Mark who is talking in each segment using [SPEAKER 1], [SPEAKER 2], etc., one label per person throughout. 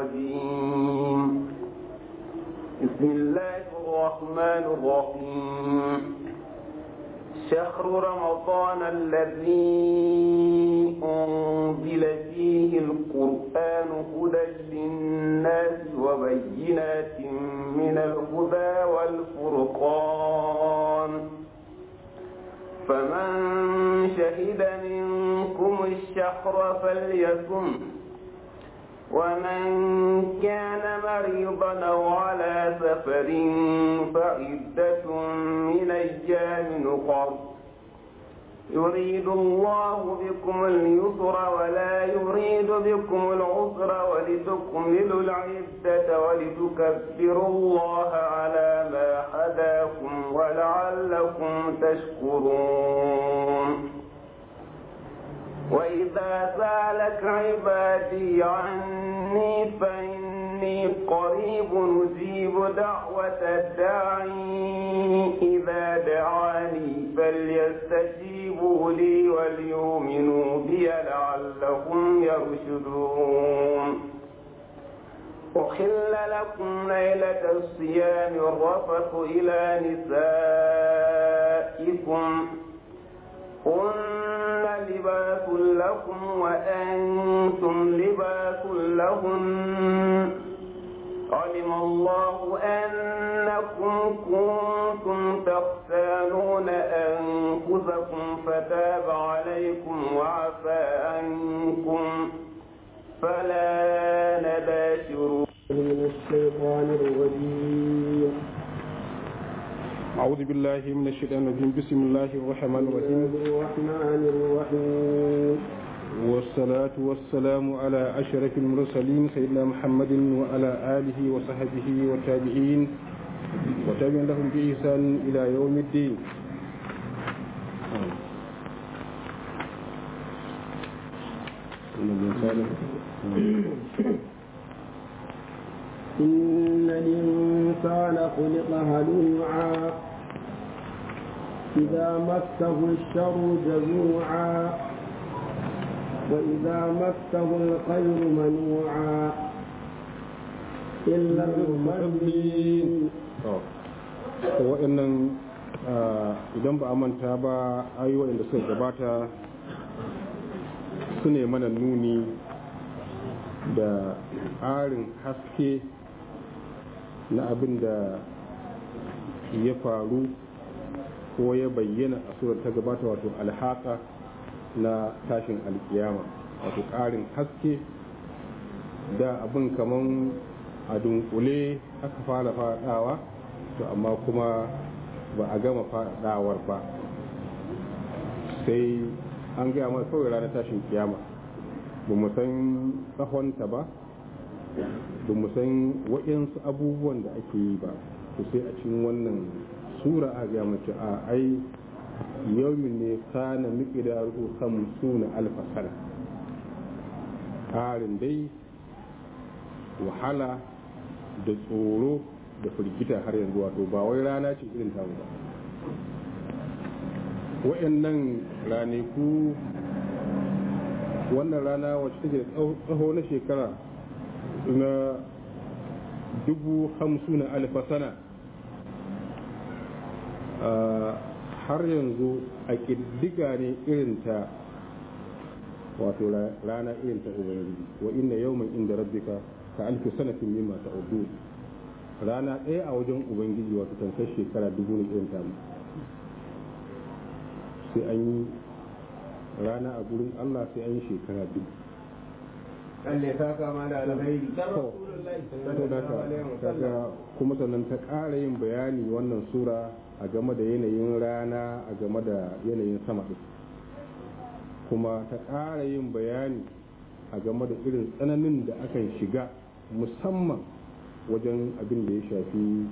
[SPEAKER 1] الرجيم بسم الله الرحمن الرحيم شهر رمضان الذي أنزل فيه القرآن هدى للناس وبينات من الهدى والفرقان فمن شهد منكم الشهر فليصم ومن كان مريضا أو على سفر فعدة من أيام أخر يريد الله بكم اليسر ولا يريد بكم العسر ولتكملوا العدة ولتكبروا الله على ما هداكم ولعلكم تشكرون وإذا سألك عبادي عني فإني قريب أجيب دعوة الداعي إذا دعاني فليستجيبوا لي وليؤمنوا بي لعلهم يرشدون أحل لكم ليلة الصيام الرفث إلى نسائكم هن لباس لكم وأنتم لباس لهن علم الله أنكم كنتم تختانون أنفسكم فتاب عليكم وعفى عنكم فلا نباشروا
[SPEAKER 2] من الشيطان الرجيم
[SPEAKER 3] أعوذ بالله من الشيطان الرجيم بسم الله الرحمن الرحيم
[SPEAKER 2] الرحمن الرحيم
[SPEAKER 3] والصلاة والسلام على أشرف المرسلين سيدنا محمد وعلى آله وصحبه والتابعين وتابعين لهم بإحسان إلى يوم الدين
[SPEAKER 2] إن الإنسان خلق هلوعا إذا مسه الشر جزوعا وإذا مسه الخير منوعا إلا المصلين
[SPEAKER 3] waɗannan idan ba a manta ba ayoyin da suka gabata su ne mana nuni da ƙarin haske na abin da ya faru ko ya bayyana a surar ta gabata wato alhaka na tashin alkiyama wato ƙarin haske da abin kaman a dunkule aka fara faɗawa to amma kuma ba a gama faɗawar ba sai an gaya mana kawai ranar tashin kiyama ba mu san tsahonta ba ba mu san waɗansu abubuwan da ake yi ba to sai a cikin wannan sura a ga mace a ai yawmin ne kana miqdaru suna alfa sana ƙarin dai wahala da tsoro da firgita har yanzu wato ba wai rana ce irin tamu ba waɗannan ranaku wannan rana wacce take da tsaho na shekara na dubu hamsin na alfa sana har yanzu a ƙiddiga ne irin ta wato rana irin ta ubangiji wa inna yawman inda rabbika ka alfi sanatin mimma ta udu rana ɗaya a wajen ubangiji wato tankar shekara dubu ne irin tamu sai an yi rana a gurin Allah sai an yi shekara dubu
[SPEAKER 2] Allah ta kama da alkhairi
[SPEAKER 3] kaga kuma sannan ta ƙara yin bayani wannan sura a game da yanayin rana a game da yanayin sama ɗin kuma ta ƙara yin bayani a game da irin tsananin da akan shiga musamman wajen abin da ya shafi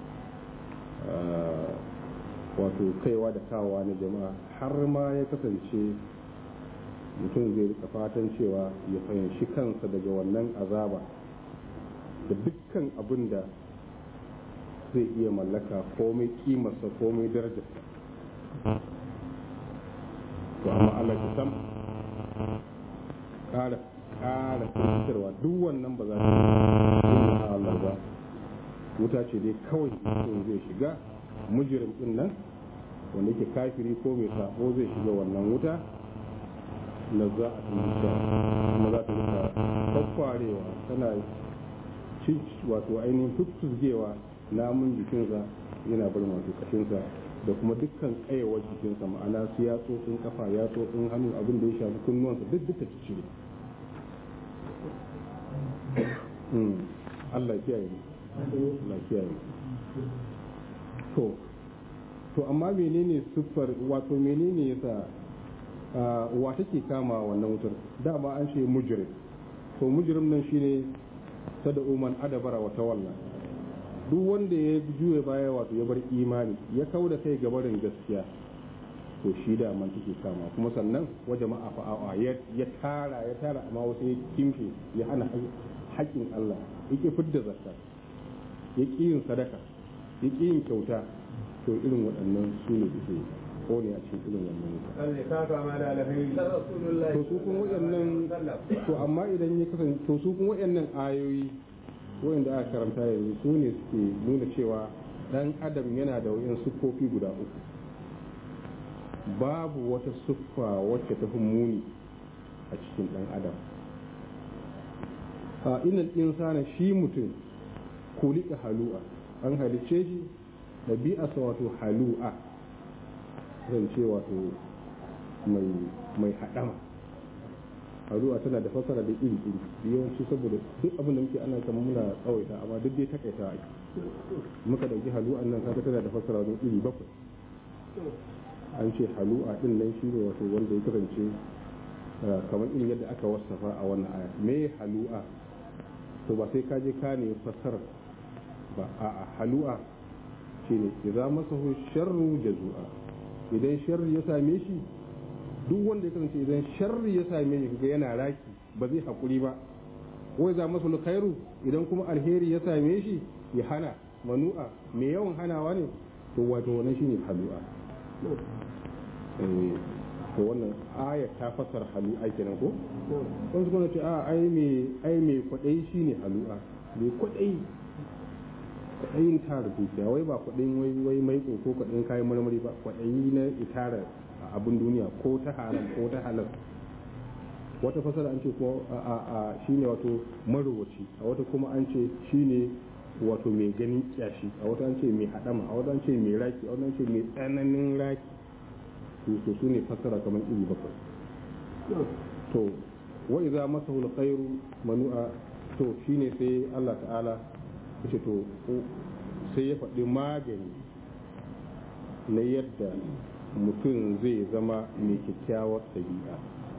[SPEAKER 3] wato kaiwa da kawowa na jama'a har ma ya kasance mutum zai rika fatan cewa ya fahimci kansa daga wannan azaba da dukkan abin da zai iya mallaka komai kimarsa komai darajarsa to amma Allah ta sam ƙara ƙara firgitarwa duk wannan ba za ta yi Allah ba wuta ce dai kawai mutum zai shiga mujirim din nan wanda yake kafiri ko mai sabo zai shiga wannan wuta na za a tuntuta kuma za ta rika kwakwarewa tana ci wato ainihin tuttusgewa namun jikinsa yana barin wato kashinsa da kuma dukkan kayawar jikinsa ma'ana su yatsotsin kafa yatsotsin hannu abin da ya shafi kunnuwansa duk duka ci cire Allah kiyaye Allah kiyaye to to amma menene siffar wato menene yasa wa take kama wannan wutar dama an ce mujrim to mujrim nan shine sada uman adabara wa tawalla duk wanda ya juye baya wato ya bar imani ya kau da kai gabarin gaskiya to shi da man take kama kuma sannan wa jama'a fa'awa ya tara ya tara amma wasu ya kimshe ya hana haƙƙin Allah yake fidda zakka ya ƙi yin sadaka ya ƙi yin kyauta to irin waɗannan su ne suke kone a cikin irin wannan wuta to su kuma waɗannan to amma idan ya kasance to su kuma waɗannan ayoyi wanda aka karanta yanzu su ne suke nuna cewa dan adam yana da wayan siffofi guda uku babu wata siffa wacce ta fi muni a cikin dan adam a inal insana shi mutum kulika halu'a an halicce shi ɗabi'arsa wato halu'a zan ce wato mai haɗama halu'a tana da fasara da iri iri yawanci saboda duk abin da muke ana kama muna tsawaita amma duk dai takaita ake muka ɗauki halu'an nan kaga tana da fasara da iri bakwai an ce halu'a din nan shi ne wato wanda ya kasance kamar irin yadda aka wasafa a wannan aya me halu'a to ba sai ka je ka ne fassara ba a halu'a shine idza masahu sharru jazua idan sharri ya same shi duk wanda ya kasance idan sharri ya same shi kaga yana raki ba zai hakuri ba wai za masa khairu idan kuma alheri ya same shi ya hana manu'a mai yawan hanawa ne to wato wannan shine halu'a to wannan aya ta fassara halu'a kenan ko wasu kuma ce a ai me ai me kwadai shine halu'a me kwadai kwaɗayin tara dukiya wai ba kwaɗayin wai wai mai ko kwaɗayin kayan marmari ba kwaɗayi na itara a abin duniya ko ta haram ko ta halal wata fasara an ce ko a a shine wato marowaci a wata kuma an ce shine wato mai ganin kyashi a wata an ce mai hadama a wata an ce mai raki a wata an ce mai tsananin raki to su ne fasara kamar iri bakwai to wa idza masahu alkhairu manu'a to shine sai Allah ta'ala ce to sai ya faɗi magani na yadda mutum zai zama mai kyakkyawar ɗabi'a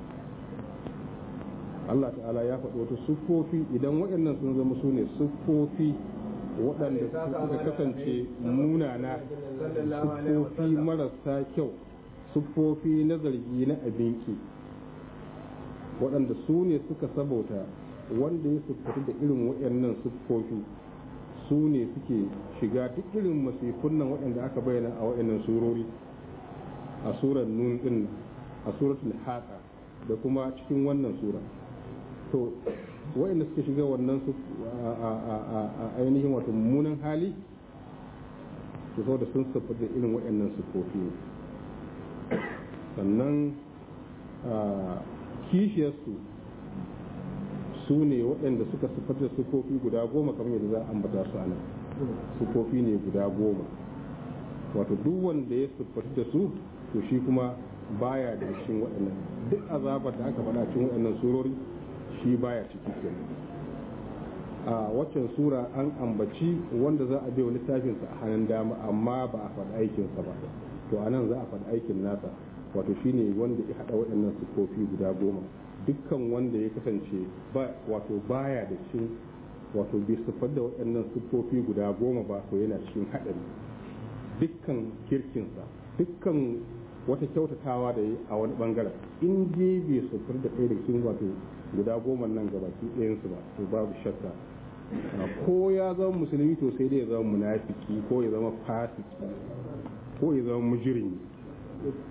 [SPEAKER 3] Allah ta'ala ya faɗi wata siffofi idan waɗannan sun zama su ne siffofi waɗanda suka kasance munana siffofi marasa kyau siffofi na zargi na abinki waɗanda su ne suka sabauta wanda ya siffatu da irin waɗannan siffofi su ne suke shiga duk irin masifun nan waɗanda aka bayyana a waɗannan surori a surar nun din a suratul haqa da kuma cikin wannan sura to waɗanda suka shiga wannan su a ainihin wato mummunan hali su so da sun siffar da irin waɗannan siffofi sannan kishiyarsu su ne waɗanda suka siffar da siffofi guda goma kamar yadda za a ambata su a nan siffofi ne guda goma wato duk wanda ya siffatu da su to shi kuma baya da cikin waɗannan duk azabar da aka faɗa cikin waɗannan surori shi baya ciki kenan a waccan sura an ambaci wanda za a biya littafinsa a hannun dama amma ba a faɗi aikinsa ba to anan za a faɗi aikin nasa wato shine wanda ya haɗa waɗannan siffofi guda goma dukkan wanda ya kasance ba wato baya da cikin wato bai siffar da waɗannan siffofi guda goma ba to yana cikin haɗari dukkan kirkinsa dukkan wata kyautatawa da yi a wani bangaren in je bai siffar da ɗaya da cikin wato guda goma nan gabaki ɗayansu ba to babu shakka ko ya zama musulmi to sai dai ya zama munafiki ko ya zama fasiki ko ya zama mujrimi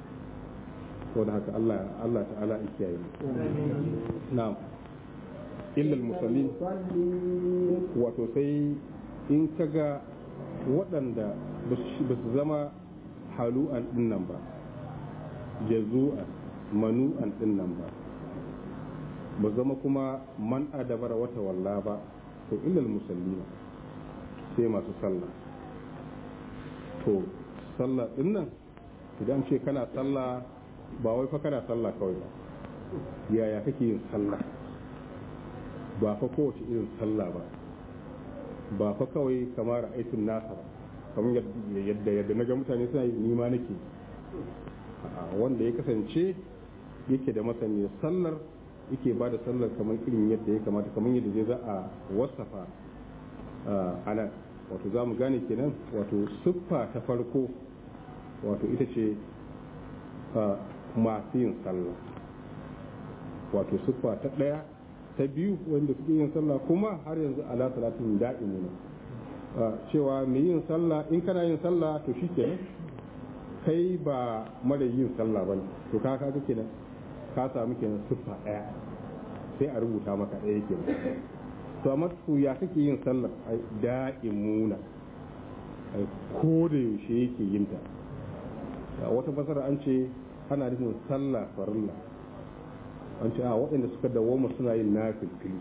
[SPEAKER 3] saboda haka Allah Allah ta'ala ya kiyaye na'am illal musallin
[SPEAKER 2] المصلين
[SPEAKER 3] wato sai in kaga waɗanda ba su zama halu'an ɗinnan ba jazu'an manu'an ɗinnan ba ba zama kuma man adabara wata walla ba to illal musallina sai masu sallah to sallah ɗinnan idan ce kana sallah ba wai fa kana sallah kawai ba yaya kake yin sallah ba fa kowace irin sallah ba ba fa kawai kamar aikin nasa ba kamar yadda yadda na ga mutane suna yi nima nake A'a, wanda ya kasance yake da masaniyar sallar yake ba da sallar kamar irin yadda ya kamata kamar yadda zai za a wasafa a nan wato za mu gane kenan wato siffa ta farko wato ita ce a, masu yin sallah wato siffa ta ɗaya ta biyu wanda suke yin sallah kuma har yanzu ala salatin da'imuna cewa mai yin sallah in kana yin sallah to shi kenan kai ba mara yin sallah ba ne to ka kaga kenan ka samu kenan siffa ɗaya sai a rubuta maka ɗaya kenan to amma to ya kake yin sallah ai da'imuna ai ko da yaushe yake yin ta wata fasara an ce ana nufin sallah farilla an ce a waɗanda suka dawoma suna yin nafilfili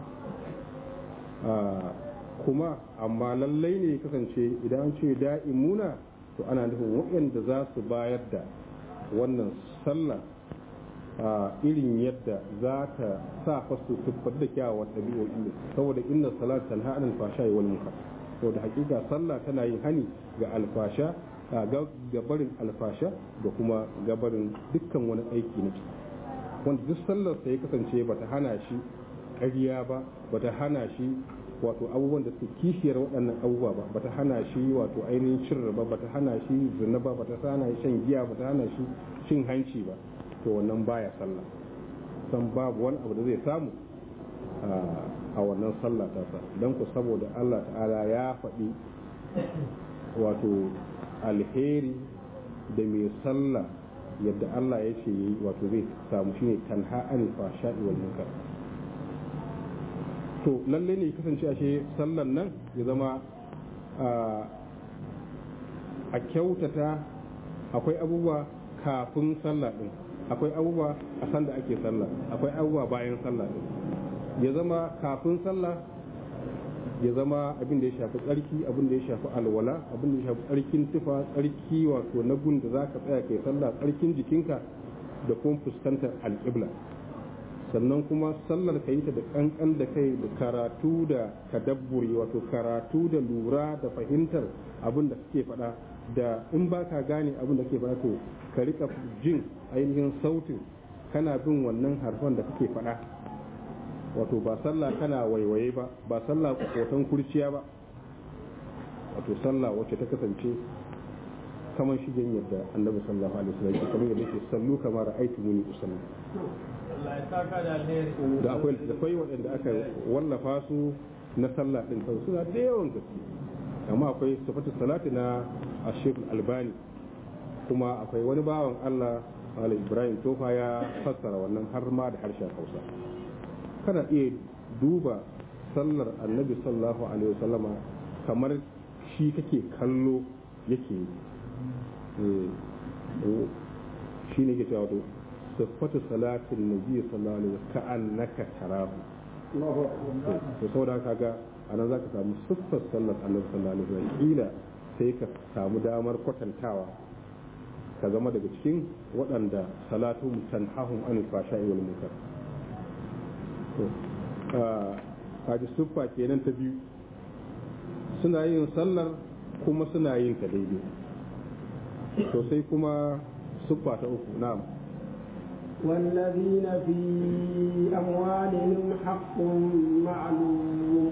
[SPEAKER 3] kuma amma lallai ne kasance idan an ce da'imuna to ana nufin waɗanda za su bayar da wannan sallah a irin yadda za ta sa fasu siffar da kyawawan ɗabi'o'i saboda inna salat tanha anil fasha wal munkar saboda hakika sallah tana yin hani ga alfasha ga barin alfasha da kuma gabarin dukkan wani aiki na ciki wanda duk sallar sa ya kasance bata hana shi ƙarya ba bata hana shi wato abubuwan da suke kishiyar waɗannan abubuwa ba bata hana shi wato ainihin cin riba bata hana shi zina ba bata hana shi shan giya bata hana shi cin hanci ba to wannan baya sallah san babu wani abu da zai samu a wannan sallah ta sa don ku saboda Allah ta'ala ya faɗi wato alheri da mai sallah yadda Allah ya ce yi wato zai samu shine tanha anil fahsha'i wal munkar to lalle ne kasance ashe sallan nan ya zama a kyautata akwai abubuwa kafin sallah din akwai abubuwa a sanda ake sallah akwai abubuwa bayan sallah din ya zama kafin sallah ya zama abin da ya shafi tsarki abin da ya shafi alwala abin da ya shafi tsarkin tufa tsarki wato na gun da za ka tsaya kai sallah tsarkin jikinka da kuma fuskantar alƙibla sannan kuma sallar ka yi ta da kankan da kai da karatu da kadabburi wato karatu da lura da fahimtar abin da suke faɗa da in ba ka gane abin da ke faɗa to ka rika jin ainihin sautin kana bin wannan harfan da kake faɗa wato ba sallah kana waiwaye ba ba sallah kotan kurciya ba wato sallah wacce ta kasance kamar shigen yadda annabi sallallahu alaihi wasallam ya kamar yadda yake sallu kamar aiki muni usalli da akwai da akwai waɗanda aka wallafa su na sallah din kawai suna da yawan gaske amma akwai sifatu salati na ashir albani kuma akwai wani bawan Allah Malam Ibrahim Tofa ya fassara wannan har ma da harshen Hausa kana iya duba sallar annabi sallallahu alaihi wasallama kamar shi kake kallo yake shi ne ke cewa to siffatu salatin nabi sallallahu alaihi wasallam ka'annaka tarahu to saboda kaga anan zaka samu siffar sallar annabi sallallahu alaihi wasallam kila sai ka samu damar kwatantawa ka zama daga cikin waɗanda salatu tanhahum an fasha'i wal munkar kaji siffa kenan ta biyu suna yin sallar kuma suna yin ta daidai to sai kuma siffa ta uku na'am
[SPEAKER 2] والذين في أموالهم حق معلوم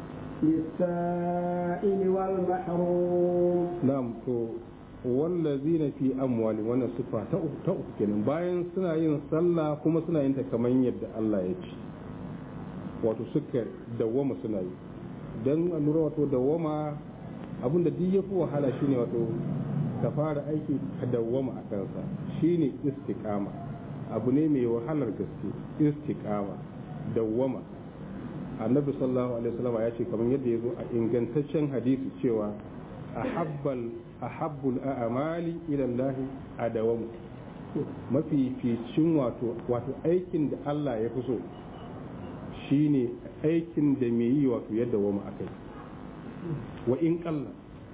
[SPEAKER 2] للسائل والمحروم
[SPEAKER 3] na'am to wallazina fi amwali wannan siffa ta uku ta uku kenan bayan suna yin sallah kuma suna yin ta kamar yadda Allah ya ce wato suka dawwama suna yi don lura wato dawwama abinda duk ya fi wahala shine wato ka fara aiki ka dawwama a kansa shine istiqama abu ne mai wahalar gaske istiqama dawwama annabi sallallahu alaihi wasallam ya ce kamar yadda ya zo a ingantaccen hadisi cewa ahabbal ahabbul a'mali ila Allah adawamu mafi ficin wato wato aikin da Allah ya fi so shine aikin da mai yi wato yadda wama akai wa in kalla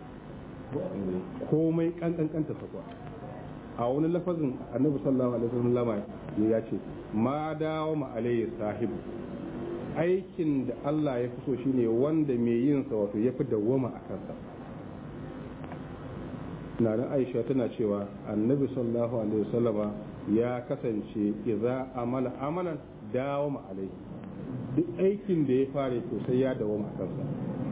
[SPEAKER 3] komai kankankanta sakwa a wani lafazin annabi sallallahu alaihi wasallam ya ce ma dawo ma alayhi sahibu aikin da Allah ya fi so shine wanda mai yin sa wato ya fi dawwama a kansa na nan Aisha tana cewa annabi sallallahu alaihi wasallama ya kasance idza amala amalan dawo ma alayhi duk aikin da ya fare to sai ya dawwama a kansa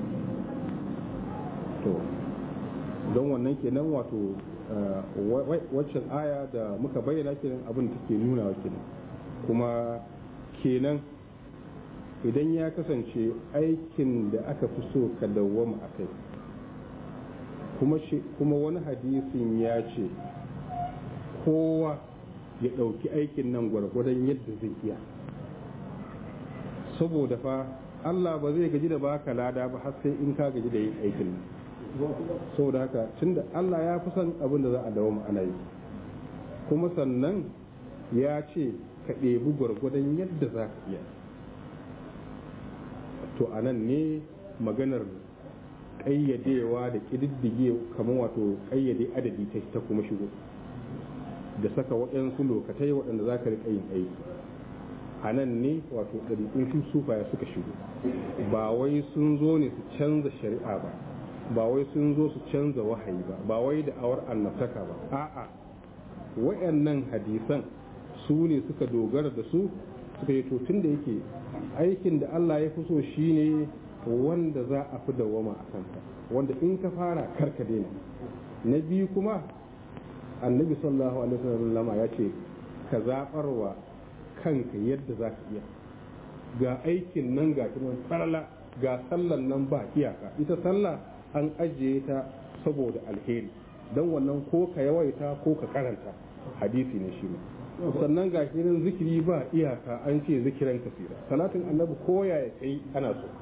[SPEAKER 3] to don wannan kenan wato waccan aya da muka bayyana kenan abin da take nuna wa kenan kuma kenan idan ya kasance aikin da aka fi so ka dawwama a kai kuma wani hadisin ya ce kowa ya ɗauki aikin nan gwargwadon yadda zai iya saboda fa Allah ba zai gaji da baka lada ba har sai in ka gaji da yin aikin nan saboda haka tunda Allah ya fi son abin da za a dawo ana yi kuma sannan ya ce ka ɗebi gwargwadon yadda za ka iya to a nan ne maganar ƙayyadewa da ƙididdige kamar wato ƙayyade adadi ta kuma shigo da saka waɗansu lokatai waɗanda za ka riƙa yin aiki a nan ne wato ɗariƙun su sufaya suka shigo ba wai sun zo ne su canza shari'a ba ba wai sun zo su canza wahayi ba ba wai da awar annabtaka ba a'a wayannan hadisan su ne suka dogara da su suka yi tun da yake aikin da Allah ya fi so shine wanda za a fi dawama a kansa wanda in ka fara karka daina na biyu kuma annabi sallallahu alaihi wasallam ya ce ka zabarwa kanka yadda za ka iya ga aikin nan ga kuma farla ga sallan nan ba iyaka ita sallah an ajiye ta saboda alheri don wannan ko ka yawaita ko ka karanta hadisi ne shi sannan ga nan zikiri ba iyaka an ce zikiran kasira salatin annabi ko ya kai ana so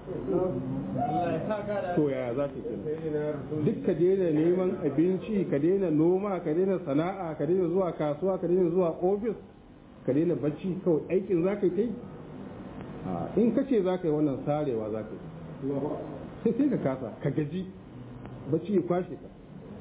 [SPEAKER 3] to yaya za ka kenan duk ka daina neman abinci ka daina noma ka daina sana'a ka daina zuwa kasuwa ka daina zuwa ofis ka daina bacci kawai aikin za ka yi in ka ce za ka yi wannan sarewa za ka yi sai sai ka kasa ka gaji bacci ya kwashe ka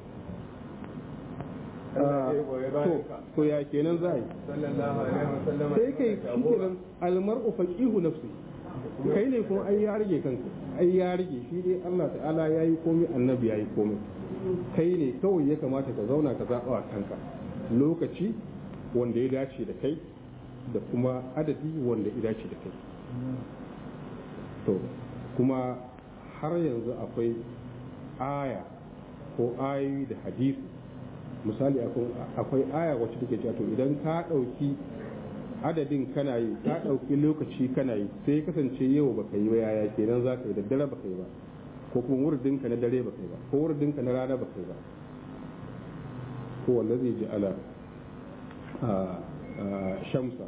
[SPEAKER 3] to ya kenan za a yi sai kai shi kenan almar'u faqihu nafsi kai ne kuma ai ya rage kanka ai ya rage shi dai Allah ta'ala ya yi komai annabi ya yi komai kai ne kawai ya kamata ka zauna ka zaɓa wa kanka lokaci wanda ya dace da kai da kuma adadi wanda ya dace da kai to kuma har yanzu akwai aya ko ayoyi da hadisi misali akwai aya wacce take cewa to idan ka ɗauki adadin kana yi ka ɗauki lokaci kana yi sai ya kasance yau baka yi ba yaya kenan za ka yi da dare baka yi ba ko kuma wurdinka na dare baka yi ba ko wurdinka na rana baka yi ba ko wanda zai ji ala shamsa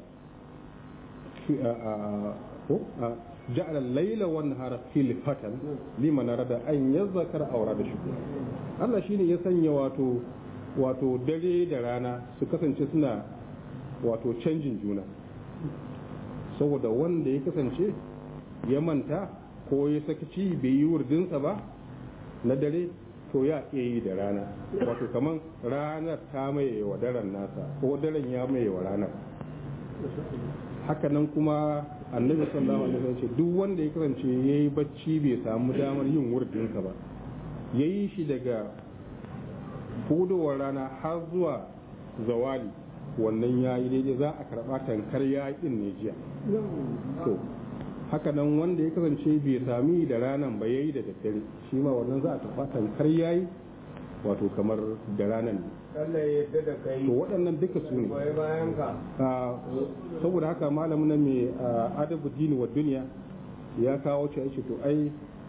[SPEAKER 3] ko جعل الليل والنهار خلفة لمن أراد أن يذكر أو أراد شكورا Allah shine ya sanya wato wato dare da rana su kasance suna wato canjin juna saboda wanda ya kasance ya manta ko ya sakaci bai yi wurdinsa ba na dare to ya iya yi da rana wato kamar ranar ta maye wa daren nasa ko daren ya maye wa ranar hakanan kuma annabi sallallahu alaihi wasallam ce duk wanda ya kasance yayi bacci bai samu damar yin wurdinsa ba yayi shi daga hudowar rana har zuwa zawali wannan yayi daidai za a karba tankar yayi din ne jiya to hakanan wanda ya kasance bai sami da ranan ba yayi da daddare shi ma wannan za a tafa tankar yayi wato kamar da ranan ne
[SPEAKER 1] Allah ya yarda da kai
[SPEAKER 3] to waɗannan duka su ne
[SPEAKER 1] goyi bayan ka
[SPEAKER 3] saboda haka malamin nan mai adabu dini wa duniya ya kawo ce ake to ai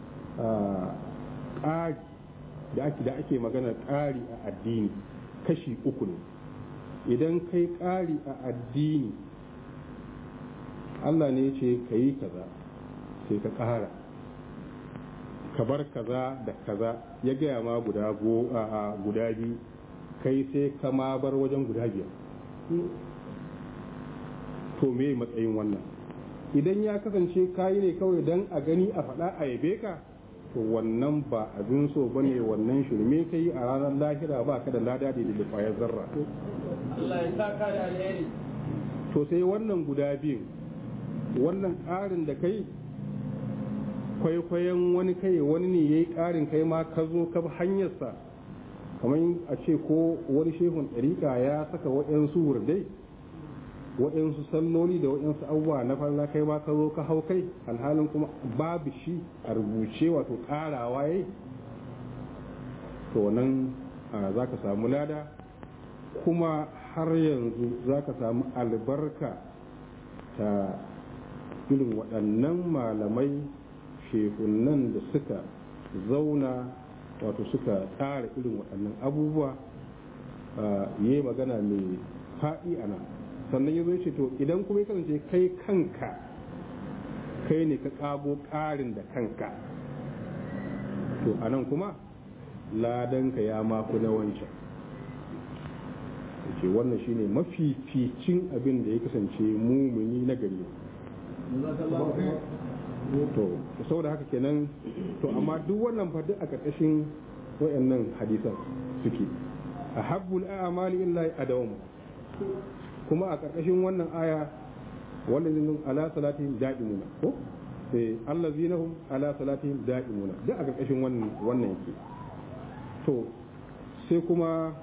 [SPEAKER 3] ƙari da ake da ake magana ƙari a addini kashi uku ne idan kai ƙari a addini Allah ne ce ka yi kaza sai ka ƙara ka bar kaza da kaza ya gaya ma guda go a guda biyu kai sai ka ma bar wajen guda biyar to me matsayin wannan idan ya kasance kayi ne kawai don a gani a faɗa a yabe ka to wannan ba abin so ba ne wannan shirme ka yi a ranar lahira ba ka da lada da da kwayar zarra
[SPEAKER 4] Allah ya saka da alheri
[SPEAKER 3] to sai wannan guda biyu wannan ƙarin da kai kwaikwayon wani kai wani ne ya yi ƙarin kai ma ka zo ka bi hanyarsa kamar a ce ko wani shehun ɗariƙa ya saka waɗansu wurdai waɗansu salloli da waɗansu abubuwa na farla kai ma ka zo ka hau kai alhalin kuma babu shi a rubuce wato ƙarawa ya to nan za ka samu lada kuma har yanzu za ka samu albarka ta irin waɗannan malamai shehunan da suka zauna wato suka tsara irin waɗannan abubuwa yi magana mai faɗi a nan sannan ya zo ce to idan kuma ya kasance kai kanka kai ne ka ƙago ƙarin da kanka to a nan kuma ladanka ya maku na wancan ce wannan shine mafificin abin da ya kasance mumuni na gari to saboda haka kenan to amma duk wannan fa duk a ƙarƙashin wayannan hadisan suke a habbul a'mali illahi adawmu kuma a ƙarƙashin wannan aya wallazina ala salatihim da'imuna ko eh allazina hum ala salatihim da'imuna duk a ƙarƙashin wannan wannan yake to sai kuma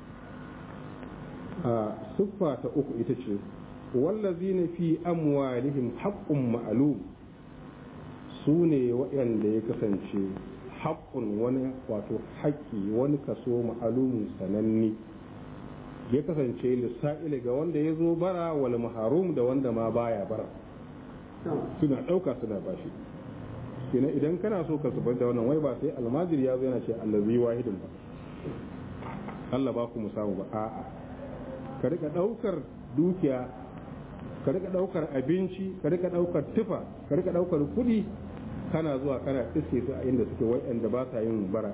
[SPEAKER 3] a siffa ta uku ita ce wallazina fi amwalihim haqqun ma'lum su ne waɗanda ya kasance haƙƙun wani wato haƙƙi wani kaso ma'alumin sananne ya kasance lissa'ili ga wanda ya zo bara wal maharum da wanda ma baya bara suna ɗauka suna bashi kenan idan kana so ka zubar da wannan wai ba sai almajiri ya zo yana ce allazi wahidin ba Allah ba ku mu samu ba a'a ka rika ɗaukar dukiya ka rika ɗaukar abinci ka rika ɗaukar tufa ka rika ɗaukar kuɗi kana zuwa kana iske su a inda suke wa'anda ba sa yin bara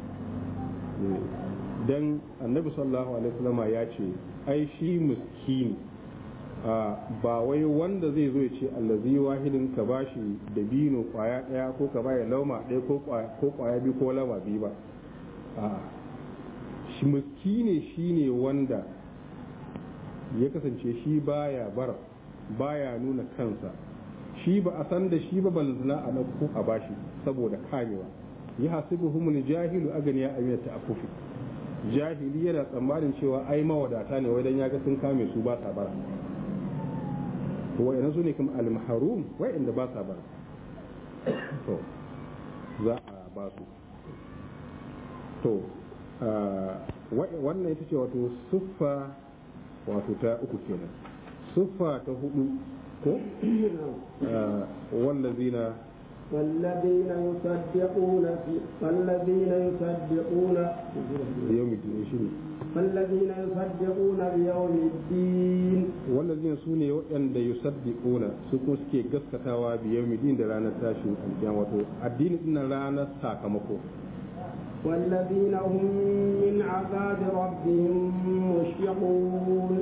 [SPEAKER 3] dan annabi sallallahu alaihi wasallam ya ce ai shi miskini ba wai wanda zai zo ya ce allazi wahidin ka bashi da bino kwaya daya ko ka baya lauma daya ko kwaya biyu ko lauma biyu ba shi miskini shine wanda ya kasance shi baya bara baya nuna kansa shi ba a san da shi ba balzina a ɗauko a bashi saboda kamewa ya hasibu humul jahilu aganiya amina ta akufi jahili yana tsammanin cewa ai mawadata ne wadan ya ga sun kame su ba sa bara to wa'ina su ne kuma al-mahrum wa'inda ba sa bara to za a ba su to wannan ita ce wato siffa wato ta uku kenan siffa ta hudu ko wallazina
[SPEAKER 2] والذين يصدقون في والذين يصدقون
[SPEAKER 3] يوم الدين شنو
[SPEAKER 2] والذين يصدقون بيوم الدين
[SPEAKER 3] wallazina su ne waɗanda yusaddiquna su kuma suke gaskatawa bi yawmiddin da ranar tashin alkiyama wato addini din ranar sakamako
[SPEAKER 2] والذين هم من عذاب ربهم مشفقون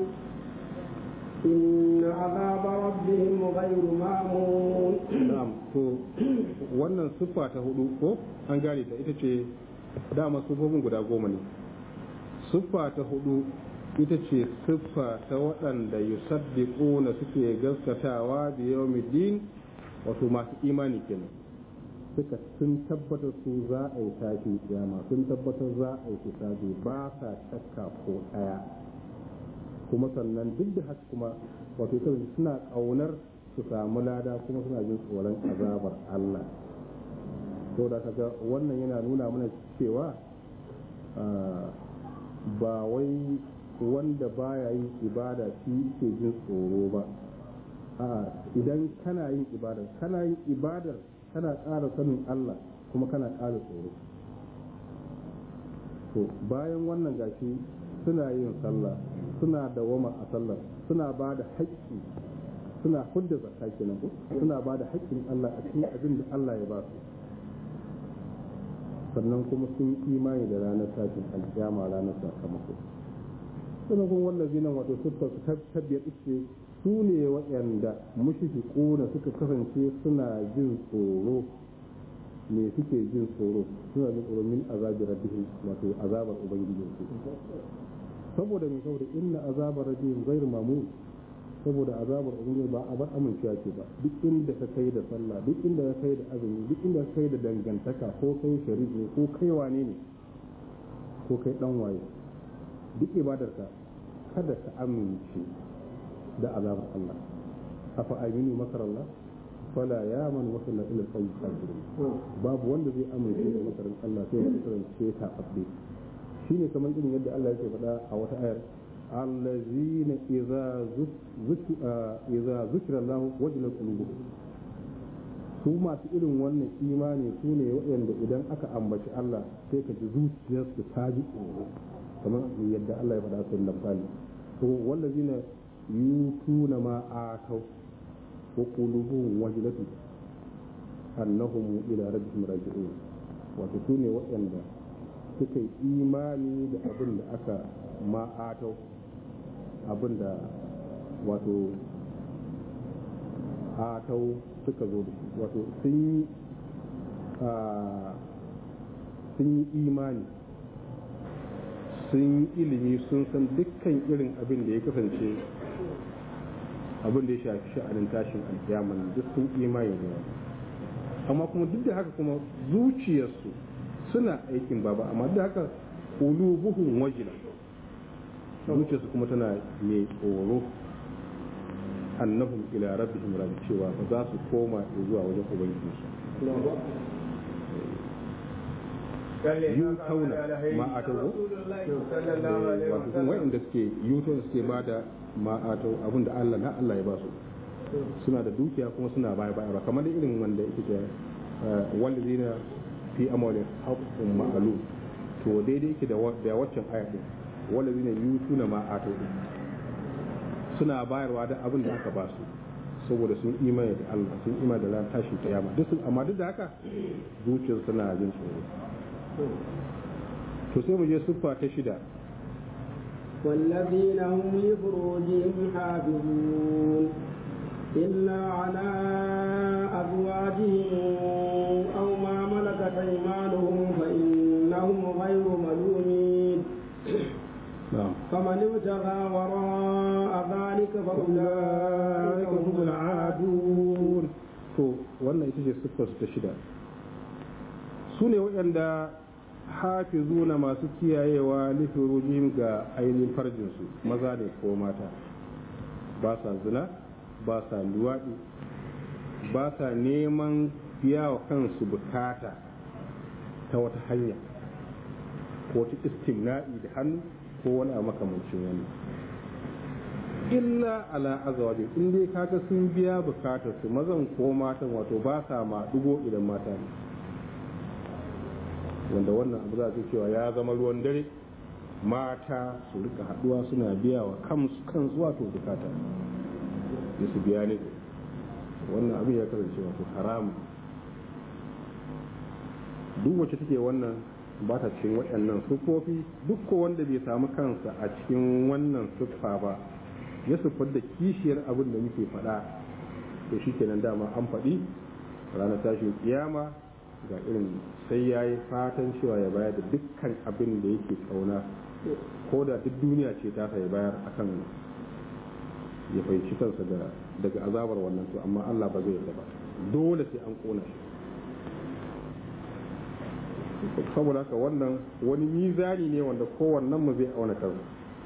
[SPEAKER 2] إن عذاب ربهم غير مامون
[SPEAKER 3] na'am to wannan siffa ta hudu ko an gane ta ita ce dama siffofin guda goma ne siffa ta hudu ita ce siffa ta waɗanda yusaddiquna suke gaskatawa bi yawmiddin wato masu imani kenan suka sun tabbatar su za a yi tashi kiyama sun tabbatar za a yi hisabi ba sa shakka ko ɗaya kuma sannan duk da haka kuma wato kawai suna ƙaunar su samu lada kuma suna jin tsoron azabar Allah to da kaga wannan yana nuna mana cewa ba wai wanda baya yin ibada shi ke jin tsoro ba a idan kana yin ibadar kana yin ibadar kana ƙara sanin Allah kuma kana ƙara tsoro to bayan wannan gashi suna yin sallah suna dawama a sallar suna ba da haƙƙi suna hudda zakka kenan ko suna ba da haƙƙin Allah a cikin abin da Allah ya ba su sannan kuma sun imani da ranar tashin alkiyama ranar sakamako sannan kuma wallazi nan wato siffar su tabbiyar ce su ne waɗanda mushfiquna suka kasance suna jin tsoro me suke jin tsoro suna jin tsoro min azabi rabbihim wato azabar ubangijin su saboda me saboda inna azabar rabbihim ghairu mamun saboda azabar ubangiji ba a bar amincewa ce ba duk inda ka kai da sallah duk inda ka kai da azumi duk inda ka kai da dangantaka ko kai shari'i ko kai wane ne ko kai dan waye duk ibadarka kada ka amince da azabar Allah afa aminu makar Allah fala ya man wasala ila al kafirin babu wanda zai amince da makarin Allah sai ya kasance ta abbe shine kamar irin yadda Allah yake faɗa a wata ayar allazina idza idza zikra Allah wajilat qulubuhum su masu irin wannan imani su ne waɗanda idan aka ambaci Allah sai ka ji zuciyarsu ta ji tsoro kamar yadda Allah ya faɗa sun lamfani to wallazina yutuna ma atau wa qulubuhum wajilatun annahum ila rabbihim raji'un wato su ne waɗanda suka yi imani da abin da aka ma'atau abin da wato atau suka zo da shi wato sun yi imani sun yi ilimi sun san dukkan irin abin da ya kasance abin da ya shafi sha'anin tashin alkiyama duk sun imani da amma kuma duk da haka kuma zuciyarsu suna aikin baba amma duk da haka ulubuhum wajila zuciyarsu kuma tana mai tsoro annahum ila rabbihim raji cewa ba za su koma zuwa wajen ubangijinsu yutauna ma'atau wato sun wa'inda suke yutau suke ba da ma'atau abin da Allah na Allah ya ba su suna da dukiya kuma suna baya baya kamar irin wanda yake ce wallazina fi amwalin haqqun ma'lum to daidai yake da da waccan aya din wallazina yutuna ma'atau din suna bayarwa da abin da aka ba su saboda sun imani da Allah sun imani da ran tashin kiyama duk amma duk da haka zuciyar suna jin tsoro to sai mu je siffa ta shida
[SPEAKER 2] والذين هم لفروجهم حافظون إلا على أزواجهم أو ما ملكت أيمانهم فإنهم غير ملومين
[SPEAKER 3] na'am
[SPEAKER 2] فمن ابتغى وراء ذلك فأولئك هم العادون
[SPEAKER 3] to wannan ita ce siffar su ta shida su ne waɗanda hafizuna masu kiyayewa lifirujim ga ainihin farjinsu maza ne ko mata ba sa zina ba sa luwaɗi ba sa neman biya wa kansu bukata ta wata hanya ko ta istimna'i da hannu ko wani a makamancin wani illa ala azawajin in dai kaga sun biya bukatar su mazan ko matan wato ba sa ma dugo idan mata ne wanda wannan abu za su cewa ya zama ruwan dare mata su rika haduwa suna biya wa kansu kansu wato bukata da su biya ne wannan abin ya kasance wato haramu duk wacce take wannan ba ta cikin waɗannan siffofi duk ko wanda bai samu kansa a cikin wannan siffa ba ya siffar da kishiyar abin da muke faɗa to shi kenan dama an faɗi ranar tashin kiyama ga irin sai ya yi fatan cewa ya bayar da dukkan abin da yake kauna ko da duk duniya ce ta ya bayar akan ya fahimci kansa daga azabar wannan to amma Allah ba zai yarda ba dole sai an kona shi saboda haka wannan wani mizani ne wanda kowannen mu zai auna kansa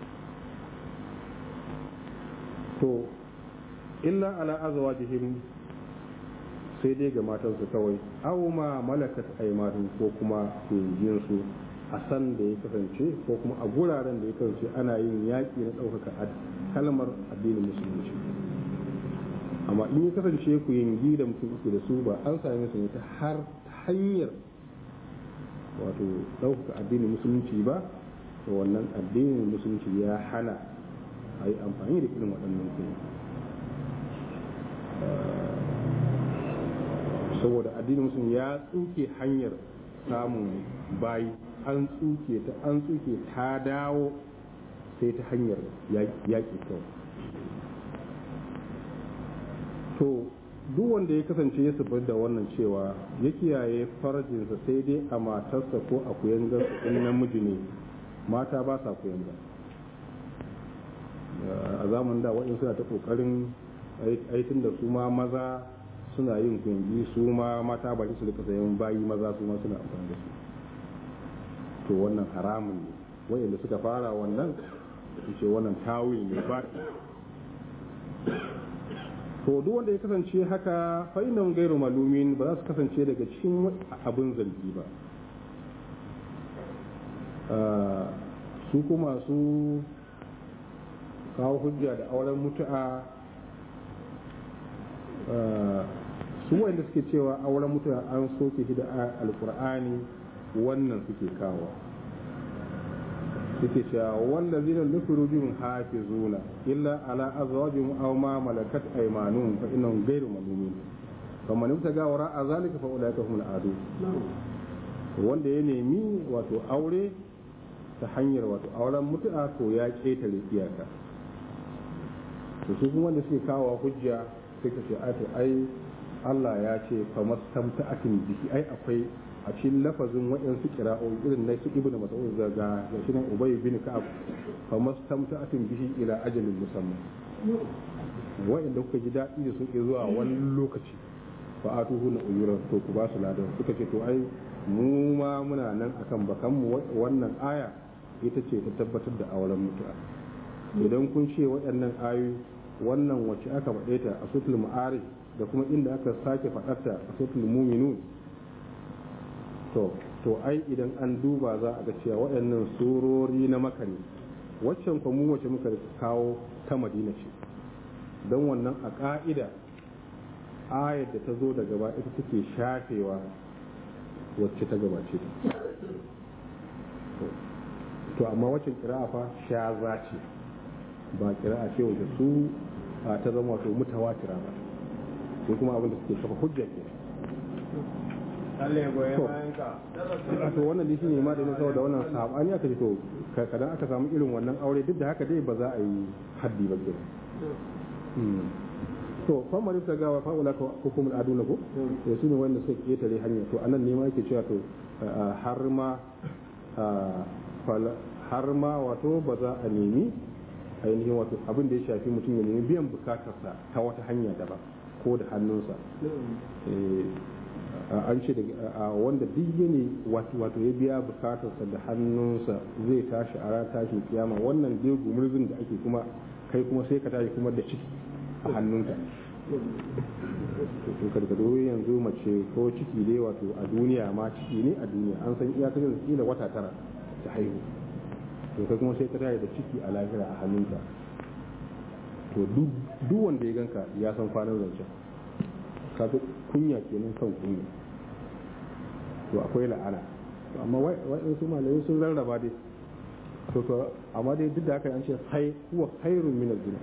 [SPEAKER 3] to illa ala azwajihim sai dai ga matansu kawai aw ma malakat aymanuhum ko kuma kungiyar su a san da ya kasance ko kuma a guraren da ya kasance ana yin yaƙi na ɗaukaka kalmar addinin musulunci amma in ya kasance ku yangi da mutum uku da su ba an same su ne ta har hanyar wato ɗaukaka addinin musulunci ba to wannan addinin musulunci ya hana a yi amfani da irin waɗannan kuma saboda addinin musulmi ya tsuke hanyar samun bayi an tsuke ta an tsuke ta dawo sai ta hanyar yaƙi kawai to duk wanda ya kasance ya zubar da wannan cewa ya kiyaye farajinsa sai dai a matarsa ko a kuyangarsa in namiji ne mata ba sa kuyanga a zamanin da waɗansu suna ta ƙoƙarin aitin da su ma maza suna yin kungi su ma mata baki su rika sayan bayi maza su ma suna amfani da su to wannan haramun ne waɗanda suka fara wannan ce wannan tawil ne ba to duk wanda ya kasance haka fa inna gairu malumin ba za su kasance daga cikin abin zargi ba su kuma su kawo hujja da auren mutu'a su wanda suke cewa auren mutu'a an soke shi da alkur'ani wannan suke kawo suke cewa wanda zina nufiru bihim hafizuna illa ala azwajihim aw ma malakat aymanuhum fa innahum ghayru malumin faman ibtaga wara zalika fa ulaika humul adu wanda ya nemi wato aure ta hanyar wato auren mutu'a to ya ketare iyaka to su kuma wanda suke kawo hujja sai ka ce ai Allah ya ce fa mastamta'atin bihi ai akwai a cikin lafazin waɗansu kira'o'i irin na su ibnu mas'ud ga ga shi nan ubay bin ka'ab fa mastamta'atin bihi ila ajalin musamman waɗanda kuka ji daɗi da suke zuwa wani lokaci fa atuhu na uyuran to ku ba su ladan suka ce to ai mu ma muna nan akan bakan mu wannan aya ita ce ta tabbatar da auren mutu'a idan kun ce waɗannan ayoyi wannan wacce aka faɗe ta a sutul ma'arij da kuma inda aka sake faɗarta a sutul muminun to to ai idan an duba za a ga cewa waɗannan surori na maka ne waccan mu wacce muka kawo ta madina ce don wannan a ƙa'ida ayar da ta zo da gaba ita take shafewa wacce ta gabace ta to amma waccan kira'a fa shaza ce ba kira'a ce wacce su ta zama wato mutawatira ba sai kuma abin da suke kafa hujja ke to wannan dai shine ma da nisa da wannan sabani aka ce to kadan aka samu irin wannan aure duk da haka dai ba za a yi haddi ba ke to fa mari ta gawa fa ulaka hukumul aduna ko to su ne wanda suka ketare hanya to anan ne ma yake cewa to har ma har ma wato ba za a nemi ainihin wato abin da ya shafi mutum ya nemi biyan bukatarsa ta wata hanya daban ko da hannunsa an ce a wanda duk ne wato ya biya bukatarsa da hannunsa zai tashi a ranar tashin kiyama wannan dai gumurzin da ake kuma kai kuma sai ka tashi kuma da ciki a hannunka to karkado yanzu mace ko ciki dai wato a duniya ma ciki ne a duniya an san iyakacin da kila wata tara ta haihu to kai kuma sai ka tashi da ciki a lahira a hannunka to duk wanda ya ganka ya san kwanan zancen kaga kunya kenan kan kunya to akwai la'ana to amma wa'in su malamai sun rarraba dai to to amma dai duk da haka an ce hai huwa khairun min az-zina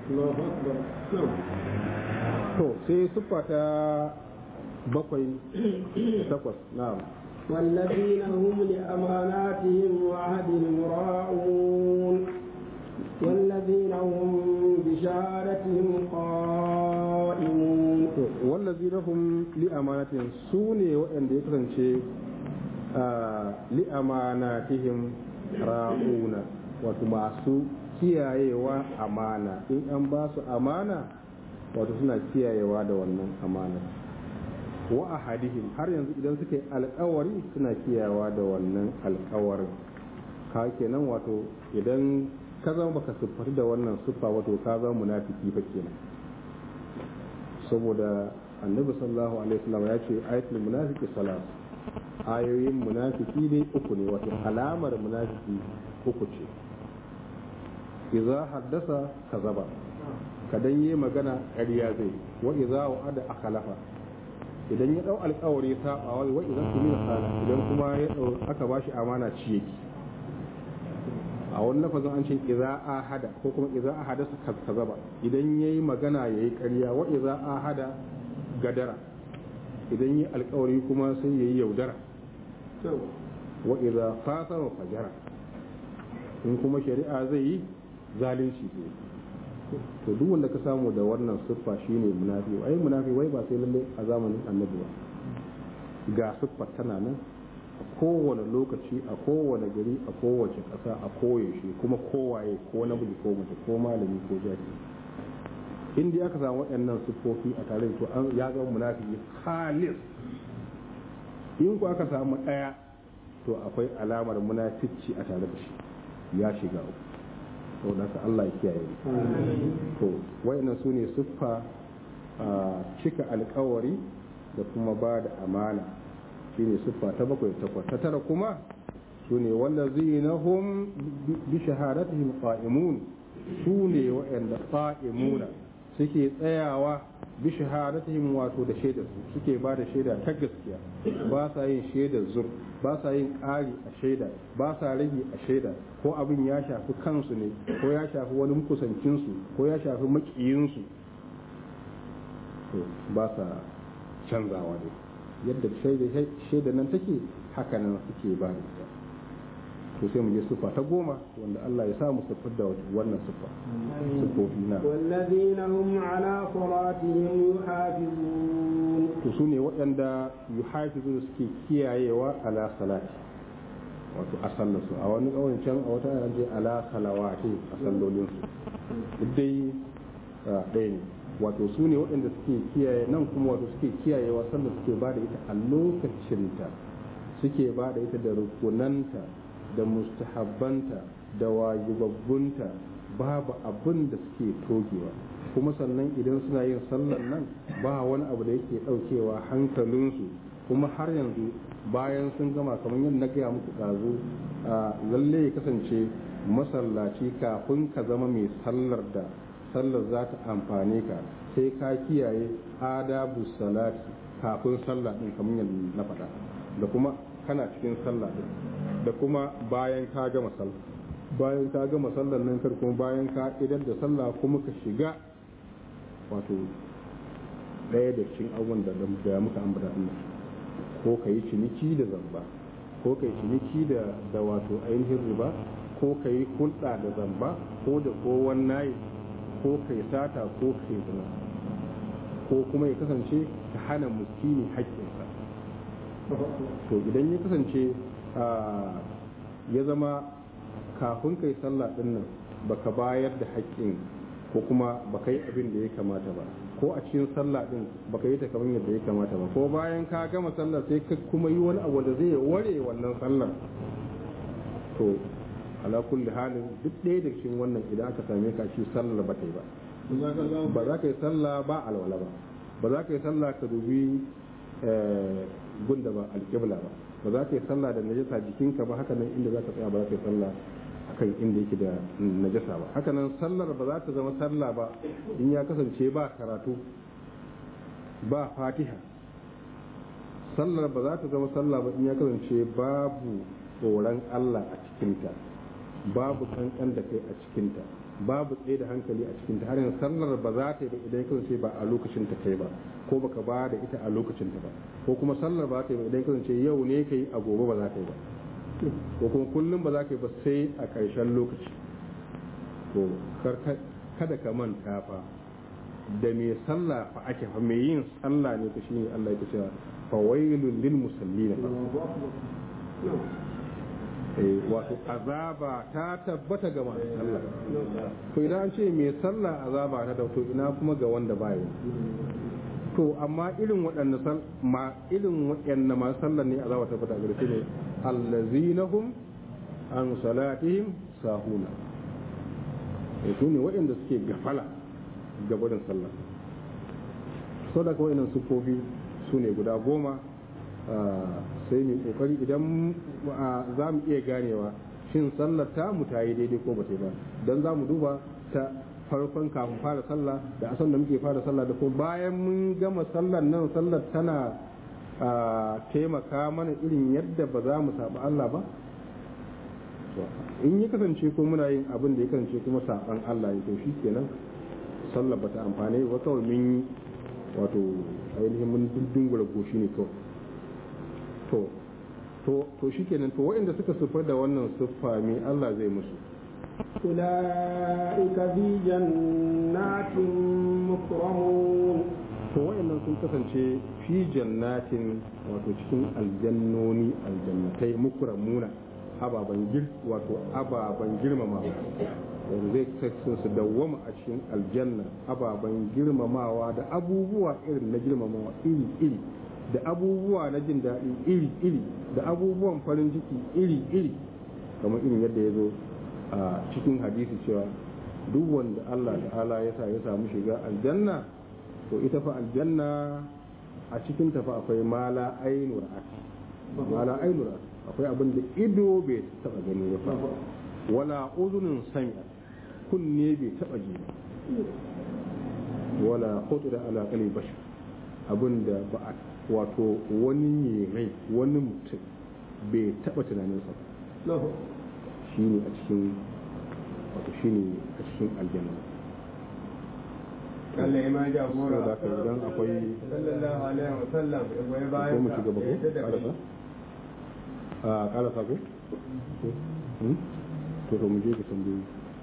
[SPEAKER 3] to sai siffa ta bakwai takwas na'am
[SPEAKER 2] والذين هم لأماناتهم وعهدهم راعون والذين هم بشهادتهم قائمون
[SPEAKER 3] والذين هم لأماناتهم سوني وأن يكرنشي لأماناتهم راعون وتماسو kiyayewa amana in an ba su amana wato suna kiyayewa da wannan amana wa ahadihim har yanzu idan suka yi alkawari suna kiyayewa da wannan alkawarin ka kenan wato idan ka zama baka siffar da wannan siffa wato ka zama munafiki fa kenan saboda annabi sallallahu alaihi wasallam ya ce ayatul munafiki salat ayoyin munafiki ne uku ne wato alamar munafiki uku ce idza haddasa kazaba kadan yi magana ƙarya zai wa idza wa'ada akhlafa idan ya dau alƙawari sabawa wa idan tumina sana idan kuma ya dau aka bashi amana ci yake a wani lafazin an ce idza ahada ko kuma idza ahada su kazaba idan yayi magana yayi ƙarya wa idza ahada gadara idan yi alkawari kuma sai yayi yaudara wa idza fasara fajara in kuma shari'a zai yi zalunci zai to duk wanda ka samu da wannan siffa shine munafi ai munafi wai ba sai lalle a zamanin annabi ba ga siffar tana nan a kowane lokaci a kowane gari a kowace ƙasa a koyaushe kuma kowaye ko namiji ko mace ko malami ko jari in dai aka samu waɗannan siffofi a tare to an ya ga munafiki halis in ku aka samu ɗaya to akwai alamar munafici a tare da shi ya shiga uku to da ka Allah ya kiyaye to wayannan su ne siffa cika alkawari da kuma ba da amana shine siffa ta bakwai takwas ta tara kuma su ne wallazina hum bi shahadatihim qa'imun su ne wa'anda qa'imuna suke tsayawa bi shahadatihim wato da shaidar su suke ba da shaida ta gaskiya ba sa yin shaidar zur ba sa yin ƙari a shaida ba sa rage a shaida ko abin ya shafi kansu ne ko ya shafi wani kusancinsu ko ya shafi makiyinsu to ba sa canzawa ne yadda shaida nan take haka nan suke ba da to sai mu je siffa ta goma wanda Allah ya samu siffar da wannan siffa siffofi na
[SPEAKER 2] والذين هم على صلاتهم يحافظون
[SPEAKER 3] to su ne waɗanda yuhafizu suke kiyayewa ala salati wato a sallarsu a wani ƙauyen can a wata yana je ala salawati a sallolinsu duk dai ɗaya ne wato su ne waɗanda suke kiyaye nan kuma wato suke kiyayewa sallar suke ba da ita a lokacinta suke ba da ita da rukunanta da mustahabbanta da wajibabbunta babu abin da suke togewa kuma sannan idan suna yin sallar nan ba wani abu da yake ɗaukewa hankalinsu kuma har yanzu bayan sun gama kamar yadda na gaya muku ɗazu lalle ya kasance masallaci kafin ka zama mai sallar da sallar za ta amfane ka sai ka kiyaye adabu salati kafin sallah ɗin kamar yadda na faɗa da kuma kana cikin sallah ɗin da kuma bayan ka gama sallah bayan ka gama sallar nan kar kuma bayan ka idan da sallah kuma ka shiga wato ɗaya da cikin abubuwan da da muka ambata din ko ka yi ciniki da zamba ko ka yi ciniki da da wato ainihin riba ko ka yi hulɗa da zamba ko da ko wannan ko ka yi sata ko ka yi zina ko kuma ya kasance ka hana muskini haƙƙinsa to idan ya kasance ya zama kafin kai sallah din nan baka bayar da haƙƙin ko kuma baka yi abin da ya kamata ba ko a cikin sallah din baka yi ta kamar yadda ya kamata ba ko bayan ka gama sallah sai ka kuma yi wani abu da zai ware wannan sallar to ala kulli halin duk ɗaya da cikin wannan idan aka same ka shi sallar ba ta yi ba ba za ka yi sallah ba alwala ba ba za ka yi sallah ka dubi gunda ba alƙibla ba ba za ka yi sallah da najasa jikinka ba haka nan inda za ka tsaya ba za ka yi sallah akan inda yake da najasa ba haka nan sallar ba za ta zama sallah ba in ya kasance ba karatu ba fatiha sallar ba za ta zama sallah ba in ya kasance babu tsoron Allah a cikinta babu kankan da kai a cikinta babu tsaye da hankali a cikinta har yanzu sallar ba za ta yi ba idan ya kasance ba a lokacin ta kai ba ko baka ba da ita a lokacin ta ba ko kuma sallar ba ta yi ba idan ya kasance yau ne kai a gobe ba za ta yi ba ko kuma kullum ba za ka yi ba sai a ƙarshen lokaci to kada ka manta fa da mai sallah fa ake fa mai yin sallah ne ka shine Allah ya ce fa wailul lil musallin fa eh wato azaba ta tabbata ga masu sallah to idan an ce mai sallah azaba ta dauto ina kuma ga wanda baya to amma irin waɗanda sal ma irin waɗanda masu sallah ne azaba ta tabbata gare su ne allazinahum an salatihim sahuna e su ne waɗanda suke gafala gabarin sallah sau da kawai nan sufofi su ne guda goma sai mai kokari idan za mu iya ganewa shin sallar ta mu ta yi daidai ko ba ta yi ba don za mu duba ta farkon kafin fara sallah da asan da muke fara sallah da kuma bayan mun gama sallar nan sallar tana taimaka mana irin yadda ba za mu saba Allah ba in ya kasance ko muna yin abin da ya kasance kuma saban Allah ya to shi kenan sallar bata amfane ba kawai mun yi wato ainihin mun dungura goshi ne kawai to to to shikenan to waɗanda suka sifar da wannan siffa me Allah zai musu
[SPEAKER 2] أولئك في جنات مكرمون
[SPEAKER 3] to waɗannan sun kasance fi jannatin wato cikin aljannoni aljannatai mukramuna ababan gir wato ababan girmama wanda zai kasance su dawwama a cikin aljanna ababan girmamawa da abubuwa irin na girmamawa iri iri da abubuwa na jin daɗi iri iri da abubuwan farin ciki iri iri kamar irin yadda ya zo a cikin hadisi cewa duk wanda Allah ta'ala ya sa ya samu shiga aljanna to ita fa aljanna a cikin ta fa akwai mala ainu ra'at mala ainu ra'at akwai abin da ido bai taba gani ba fa wala uzunin sami'a kunne bai taba ji wala khutura ala qalbi bashar abin da ba a wato wani ne rai wani mutum bai taba tunaninsa ba shi ne a cikin wato shi ne a cikin aljanna
[SPEAKER 5] Allah ya ma
[SPEAKER 3] so
[SPEAKER 5] jagora
[SPEAKER 3] da ka idan akwai
[SPEAKER 5] sallallahu alaihi wa sallam ya goyi
[SPEAKER 3] ko
[SPEAKER 5] bayan
[SPEAKER 3] mu
[SPEAKER 5] ka
[SPEAKER 3] shiga ba
[SPEAKER 5] ya
[SPEAKER 3] ko
[SPEAKER 5] tada
[SPEAKER 3] karasa
[SPEAKER 5] kai
[SPEAKER 3] a karasa ko Hmm? to to mu je ka tambayi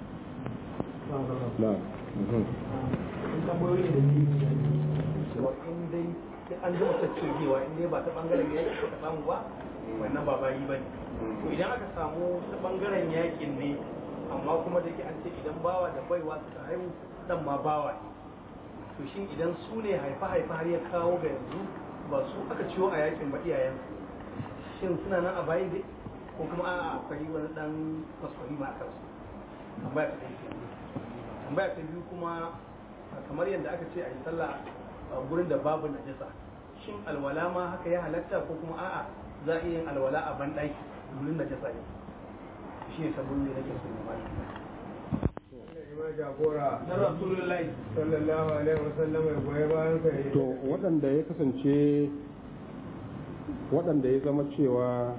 [SPEAKER 3] na mhm.
[SPEAKER 4] tambayoyi da ni cewa in dai sai an gama tattaunewa in dai ba ta bangaren yaki ko ta samu ba wannan ba bayi ba ne to idan aka samu ta bangaren yakin ne amma kuma da ke an ce idan bawa da baiwa suka haihu dan ma bawa ne to shin idan su ne haifa haifa har ya kawo ga yanzu ba su aka ciwo a yakin ba iyayen shin suna nan a bayi dai ko kuma a'a akwai wani dan kwaskwari ma a kansu tambaya ta ɗaya kenan. tambaya ta biyu kuma kamar yadda aka ce a yi sallah a gurin da babu najasa shin alwala ma haka ya halatta ko kuma a'a za a iya yin alwala a banɗaki gurin najasa ne shi ne sabon ne nake so ne ma
[SPEAKER 5] Allah ya ma jagora
[SPEAKER 4] na rasulullahi
[SPEAKER 5] sallallahu alaihi wa sallam ya goyi bayan ka ya
[SPEAKER 3] to waɗanda ya kasance waɗanda ya zama cewa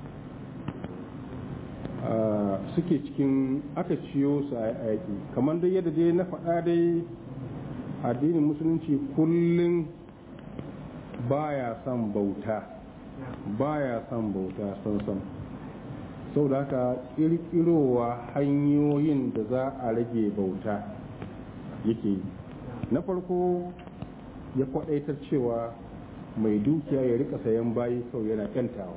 [SPEAKER 3] ah, suke cikin aka ciyo su a yaƙi kamar dai yadda dai na faɗa dai addinin musulunci kullum baya son bauta baya son bauta son son sau da haka ƙirƙirowa hanyoyin da za a rage bauta yake yi na farko ya kwadaitar cewa mai dukiya ya rika sayan bayi kawai yana yantawa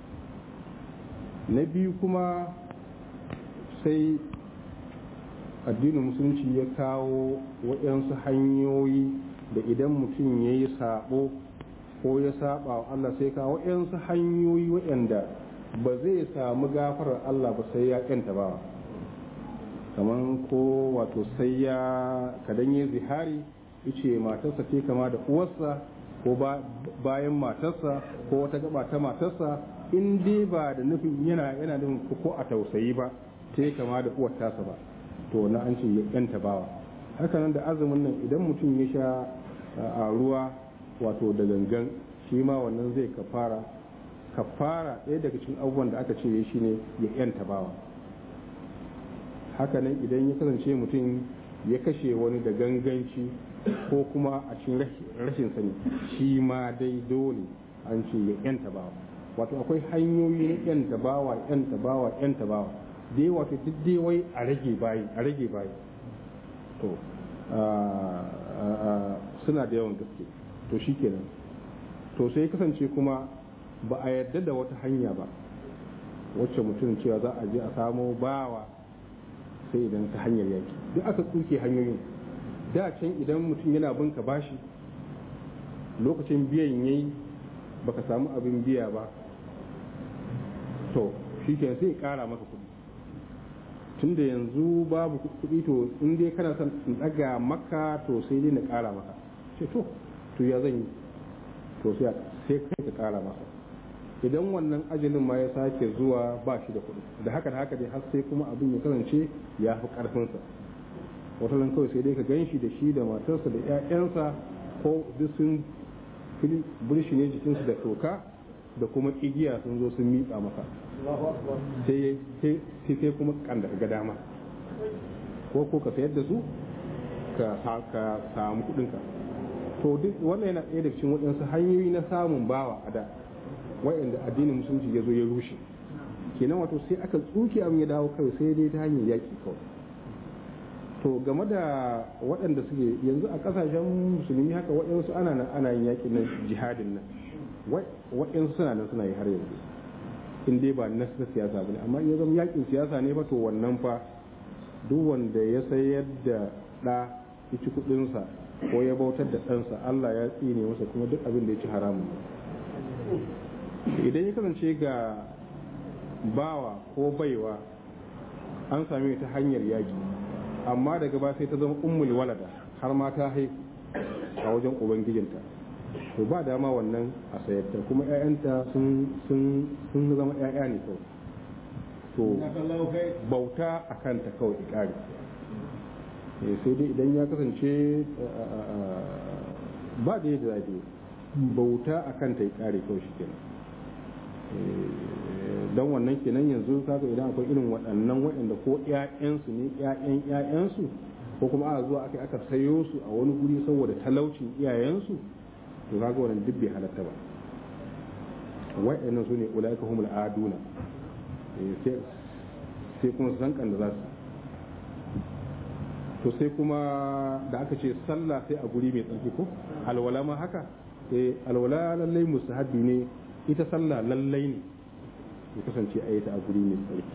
[SPEAKER 3] na biyu kuma sai addinin musulunci ya kawo waɗansu hanyoyi da idan mutum ya yi sabo ko ya saba wa Allah sai kawo waɗansu hanyoyi waɗanda ba zai samu gafarar Allah ba sai ya yanta bawa kamar ko wato sai ya kadan yi zihari ice matarsa ce kama da uwarsa ko ba- bayan matarsa ko wata gaba ta matarsa in dai ba da nufin yana yana nufin ko a tausayi ba ta kama da uwar tasa ba to na an ce ya yanta bawa hakanan da azumin nan idan mutum ya sha a ruwa wato da gangan shi ma wannan zai kafara kafara ɗaya daga cikin abubuwan da aka ce ya shi ne ya yanta bawa hakanan idan ya kasance mutum ya kashe wani da ganganci ko kuma a cikin rashin sani shi ma dai dole an ce ya yanta bawa wato akwai hanyoyi na yanta bawa yanta bawa yanta bawa dai wato duk dai wai a rage bayi a rage bayi to suna da yawan gaske to shi kenan to sai kasance kuma ba a yarda da wata hanya ba wacce mutum cewa za a je a samo bawa sai idan ta hanyar yaki duk aka tsuke hanyoyin da can idan mutum yana bin ka bashi lokacin biyan yayi baka samu abin biya ba to shi ke sai kara maka kuɗi tunda yanzu babu kuɗi to in dai kana son in ɗaga maka to sai dai na kara maka ce to to ya zan yi to sai kai ka kara masa idan wannan ajalin ma ya sake zuwa ba shi da kuɗi da haka da haka dai har sai kuma abin ya kasance ya fi ƙarfinsa wata nan kawai sai dai ka gan shi da shi da matarsa da 'ya'yansa ko duk sun burshi ne jikinsu da toka da kuma igiya sun zo sun miƙa maka sai sai kuma kan da ga dama ko ko ka sayar da su ka samu kuɗinka to duk wannan yana ɗaya daga cikin waɗansu hanyoyi na samun bawa a da wa'anda addinin musulunci ya zo ya rushe kenan wato sai aka tsuke abin ya dawo kawai sai dai ta hanyar yaƙi kawai to game da waɗanda suke yanzu a ƙasashen musulmi haka waɗansu ana nan ana yin yaƙi na jihadin nan waɗansu suna nan suna yi har yanzu in dai ba na siyasa ba ne amma ya zama yaƙin siyasa ne ba to wannan fa duk wanda ya sayar da ɗa ya ci kuɗinsa ko ya bautar da ɗansa Allah ya tsine masa kuma duk abin da ya ci haramun idan ya kasance ga bawa ko baiwa an same ta hanyar yaƙi amma daga ba sai ta zama ummul walada har ma ta haihu a wajen ubangijinta to ba dama wannan a sayarta kuma 'ya'yanta sun zama 'ya'ya ne kawai to bauta a kanta kawai ikari sai dai idan ya kasance ba da yadda zafi bauta a kanta ikari kawai shi kenan don wannan kenan yanzu kaga idan akwai irin waɗannan waɗanda ko ƴaƴansu ne ƴaƴan ƴaƴansu ko kuma a zuwa aka aka sayo su a wani guri saboda talaucin iyayensu to kaga wannan duk bai halatta ba waɗannan su ne ulaika humul aduna sai kuma san kan da za su to sai kuma da aka ce sallah sai a guri mai tsarki ko alwala ma haka eh alwala lallai mustahabbi ne ita sallah lallai ne ya kasance a yi ta a guri mai tsarki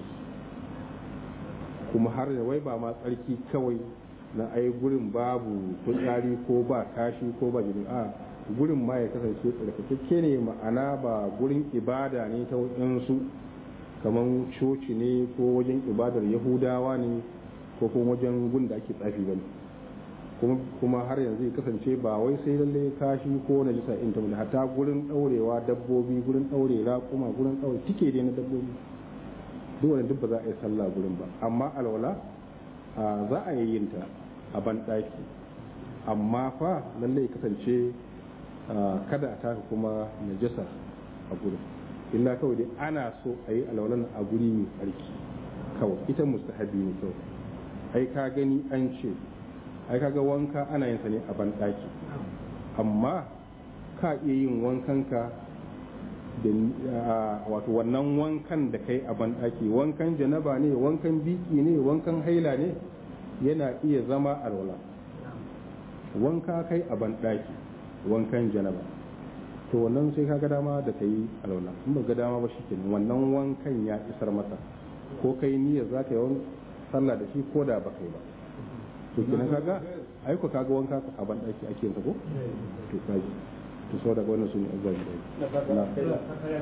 [SPEAKER 3] kuma har da wai ba ma tsarki kawai na ai gurin babu fitsari ko ba kashi ko ba jini a gurin ma ya kasance tsarkakakke ne ma'ana ba gurin ibada ne ta waɗansu kamar coci ne ko wajen ibadar yahudawa ne ko kuma wajen gun da ake tsafi ba ne kuma har yanzu ya kasance ba wai sai lalle kashi ko na jisa in ta hatta gurin daurewa dabbobi gurin daure raƙuma gurin daure tike dai na dabbobi duk wani duk ba za a yi sallah gurin ba amma alwala za a yi yin ta a ban ɗaki amma fa lalle ya kasance kada a taka kuma najasa a gurin illa kawai dai ana so a yi alwalan a guri mai tsarki kawai ita mustahabi ne kawai ai ka gani an ce ai kaga wanka ana yin sa ne a banɗaki amma ka iya yin wankanka da wato wannan wankan da kai a banɗaki wankan janaba ne wankan biki ne wankan haila ne yana iya zama alwala wanka kai a banɗaki wankan janaba to wannan sai kaga dama da kai alwala in ba ga dama ba shikenan wannan wankan ya isar masa ko kai niyyar za ka yi sallah da shi ko da ba kai ba to kenan kaga ai ko kaga wanka a ban daki ake yin ko to kaji to so daga wannan sun azzabi dai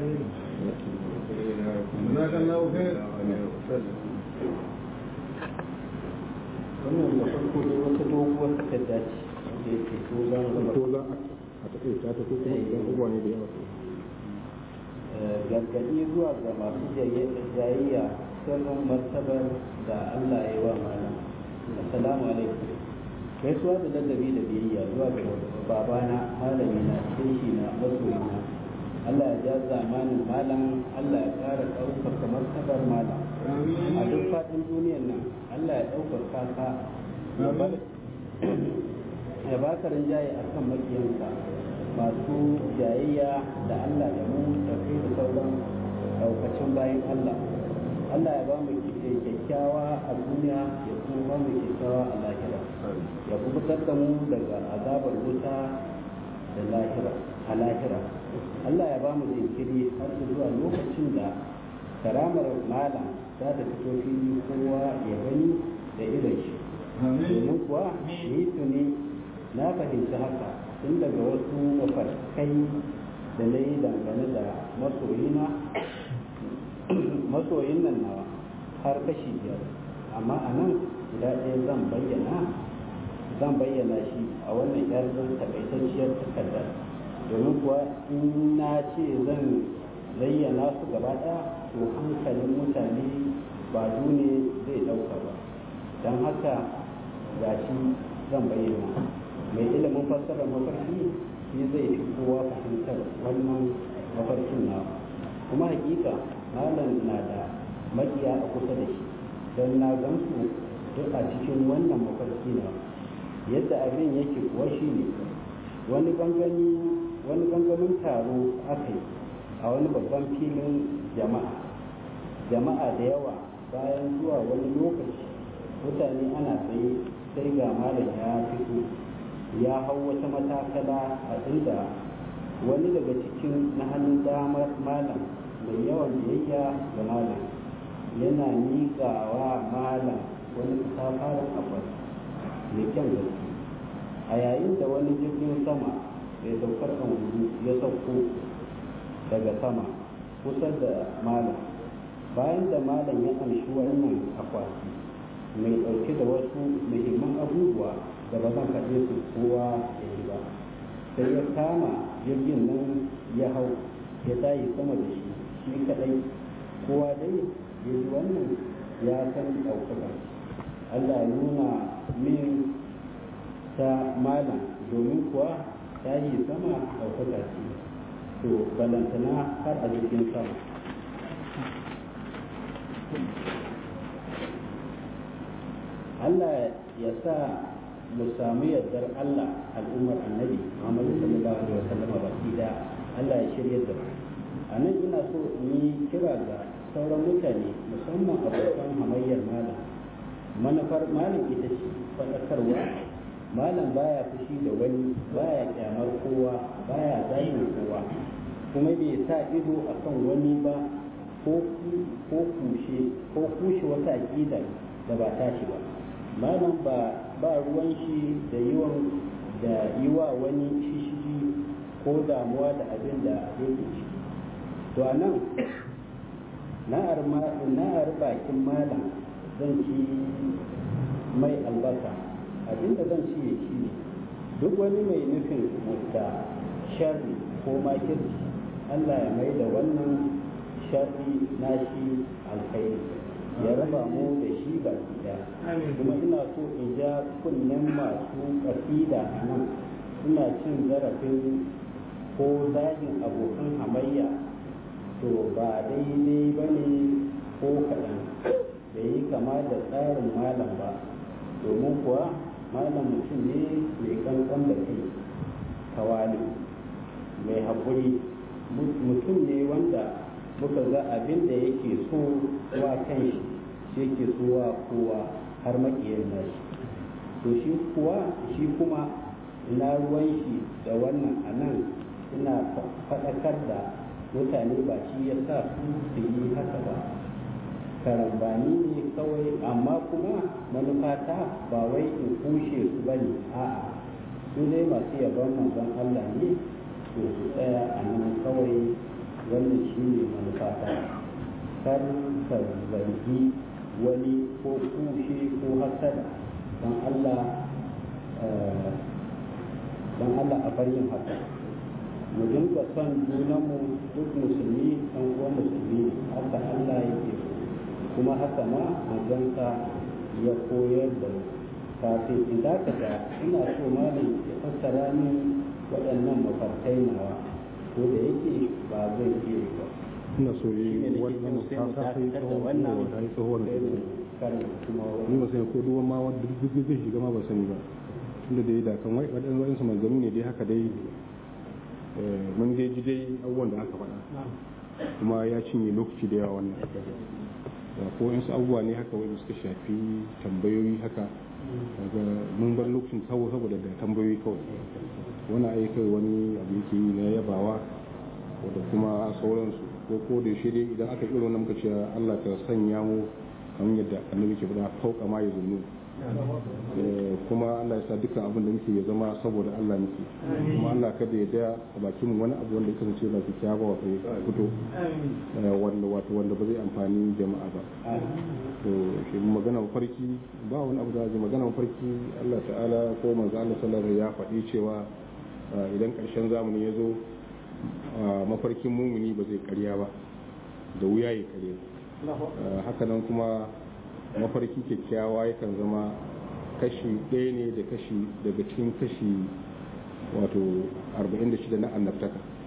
[SPEAKER 2] wannan da farko ne wata doguwar takarda ce da yake so za mu
[SPEAKER 3] to za a taƙaita ta ko kuma idan abubuwa ne da yawa
[SPEAKER 2] gargaɗi zuwa ga masu jayayya sirrin martabar da Allah ya yi wa malam assalamu alaikum gaisuwa da ladabi da biyayya zuwa ga babana malami na shehi na masoyina Allah ya ja zamanin malam Allah ya ƙara ɗaukaka martabar malam a duk faɗin duniyar nan Allah ya ɗaukaka ka ya ba ka rinjaye a kan makiyanka masu jayayya da Allah da mu da kai da sauran ɗaukacin bayan Allah Allah ya ba mu kyakkyawa a duniya ya kuma ba mu kyakkyawa a lahira ya kubutar da mu daga azabar wuta da lahira a lahira Allah ya ba mu jinkiri har zuwa lokacin da karamar malam za ta fito fili kowa ya gani da irin shi domin kuwa ni tuni na fahimci haka tun daga wasu mafarkai da na yi dangane da masoyina masoyin nan nawa har kashi biyar amma a nan guda ɗaya zan bayyana zan bayyana shi a wannan yar takaitacciyar takarda domin kuwa in na ce zan zayyana su gaba ɗaya to hankalin mutane ba ne zai ɗauka ba don haka ga shi zan bayyana mai ilimin fassarar mafarki shi zai fi kowa fahimtar wannan mafarkin na kuma hakika malam na da makiya a kusa da shi don na gansu duk a cikin wannan mafarki na yadda abin yake kuwa shi ne wani gangami wani gangamin taro aka yi a wani babban filin jama'a jama'a da yawa bayan zuwa wani lokaci mutane ana tsaye sai ga malam ya fito ya hau wata matakala a inda wani daga cikin na hannun damar malam mai yawan biyayya ga malam yana miƙawa malam wani katafaren akwai mai kyan gaske a yayin da wani jirgin sama mai saukar angulu ya sauko daga sama kusa da malam bayan da malam ya amshi wannan akwati mai ɗauke da wasu muhimman abubuwa da ba zan faɗe su kowa ya yi ba sai ya kama jirgin nan ya hau ya tayi sama da shi shi kaɗai kowa dai ya ji wannan ya san ɗaukaka Allah ya nuna min ta malam domin kuwa ta yi sama ɗaukaka ce to balantana har a jirgin sama Allah ya sa mu samu yardar Allah al'ummar annabi Muhammadu sallallahu alaihi wasallam baki da Allah ya shirya da mu a nan ina so in yi kira ga sauran mutane musamman abokan hamayyar malam manufar malam ita ce faɗakarwa malam baya fushi da wani baya kyamar kowa baya zagin kowa kuma bai sa ido akan wani ba ko kushe ko kushe wata aƙida da ba tashi ba malam ba ba ruwan shi da yiwan da yi wa wani shishigi ko damuwa da abin da yake ciki to a nan na'ar bakin malam zan ci mai albasa abin da zan ci shi ne duk wani mai nufin da sharri ko makirci allah ya mai da wannan sharri nashi alkhairi ya raba mu da shi baki daya kuma ina so in ja kunnen masu kasida a nan suna cin zarafin ko zagin abokan hamayya to ba daidai ba ne ko kaɗan da yi kama da tsarin malam ba domin kuwa malam mutum ne mai kankan da kai tawali mai haƙuri mutum ne wanda muka ga abin da yake so wa kan shi shi yake so wa kowa har makiyar nashi to shi kuwa shi kuma ina ruwan shi da wannan a nan ina faɗakar da mutane ba shi ya sa su su yi haka ba karambani ne kawai amma kuma manufata ba wai in kushe su ba ne a'a su dai masu yabon manzon Allah ne to su tsaya a nan kawai wannan shi ne manufata kar ka zargi wani ko kushe ko hasada don Allah don Allah a bar yin haka mu dinga son junanmu duk musulmi ɗan uwan musulmi haka Allah yake so kuma haka ma manzansa ya koyar da mu kafin in dakata ina so malam ya fassara min waɗannan mafarkai nawa ko da yake ba zai iya ba
[SPEAKER 3] ina so yi wannan ta ta sai tsohon ta yi tsohon da ni ba sai ko duwan ma wanda duk zai shiga ma ba sani ba tunda dai da kan wai waɗansu waɗansu manzanni ne dai haka dai mun dai ji dai abubuwan da aka faɗa kuma ya cinye lokaci da yawa wannan da ko yansu abubuwa ne haka wanda suka shafi tambayoyi haka daga mun bar lokacin tsawo saboda da tambayoyi kawai wani aika wani abu yake yi na yabawa wadda kuma sauransu ko ko da yaushe dai idan aka irin wannan muka ce Allah ka sanya mu kamar yadda annabi ke faɗa fauka ma ya zunnu kuma Allah ya sa dukkan abin da muke ya zama saboda Allah muke kuma Allah kada ya daya a bakin mu wani abu wanda ya kasance ba kyakkyawa wato ya fito wanda wato wanda ba zai amfani jama'a ba to shi magana mafarki ba wani abu da zai magana mafarki Allah ta'ala ko manzo Allah sallallahu alaihi ya faɗi cewa idan ƙarshen zamani ya zo mafarkin mumuni ba zai karya ba da wuya ya karya haka nan kuma mafarki kyakkyawa yakan zama kashi ɗaya ne da kashi daga cikin kashi wato 46 na annabtaka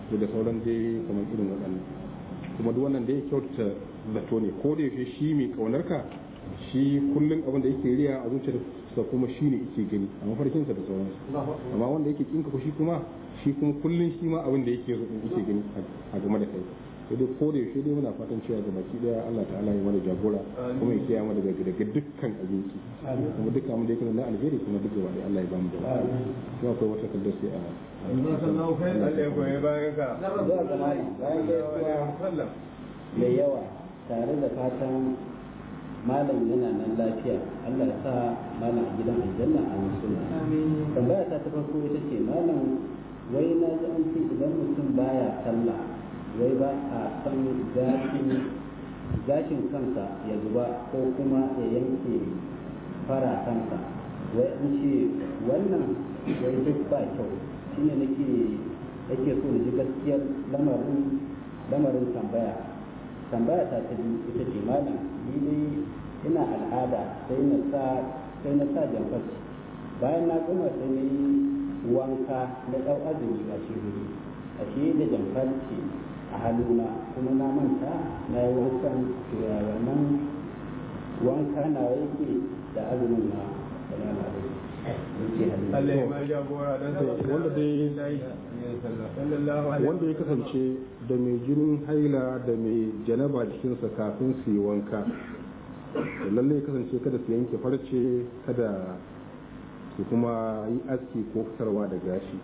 [SPEAKER 3] da sauran dai kamar irin waɗannan kuma duk wannan dai kyautata zato ne ko da yaushe shi mai kaunar ka shi kullum abin da yake riya a zuciyarsa kuma shi ne yake gani a mafarkinsa da sauransu amma wanda yake kinka ko shi kuma shi kuma kullum shi ma abin da yake yake gani a game da kai sai dai ko da yaushe dai muna fatan cewa ga baki daya Allah ta'ala ya mana jagora kuma ya kiyaye mana daga daga dukkan abinci kuma dukkan abin da yake na alheri kuma duk gaba Allah ya ba mu da kuma akwai wata kallon sai a
[SPEAKER 5] Allah ya goye bayan ka
[SPEAKER 2] zuwa ga malam bayan gaisuwa
[SPEAKER 5] sallam
[SPEAKER 2] mai yawa tare da fatan malam yana nan lafiya Allah ya sa malam a gidan aljanna a musulma tambaya ta ta farko ita ce malam wai na ji an ce idan mutum baya sallah wai ba a san gashin gashin kansa ya zuba ko kuma ya yanke fara kansa wai an ce wannan wai duk ba kyau shine nake nake so na ji gaskiyar lamarin lamarin tambaya tambaya ta ta biyu ita ce malam ni dai ina al'ada sai na sa sai na sa jamfarci bayan na gama sai na yi wanka na ɗau azumi a shiriri a shi da jamfarci a hannuna kuma na manta na yi wankan wannan wanka na yake da azumin na salamu alaikum yake hannu
[SPEAKER 5] Allah ya ma jagora dan
[SPEAKER 3] wanda dai
[SPEAKER 5] sallallahu alaihi
[SPEAKER 3] wanda ya kasance da mai jinin haila da mai janaba jikinsa kafin su yi wanka da lallai kasance kada su yanke farce kada su kuma yi aski ko fitarwa da gashi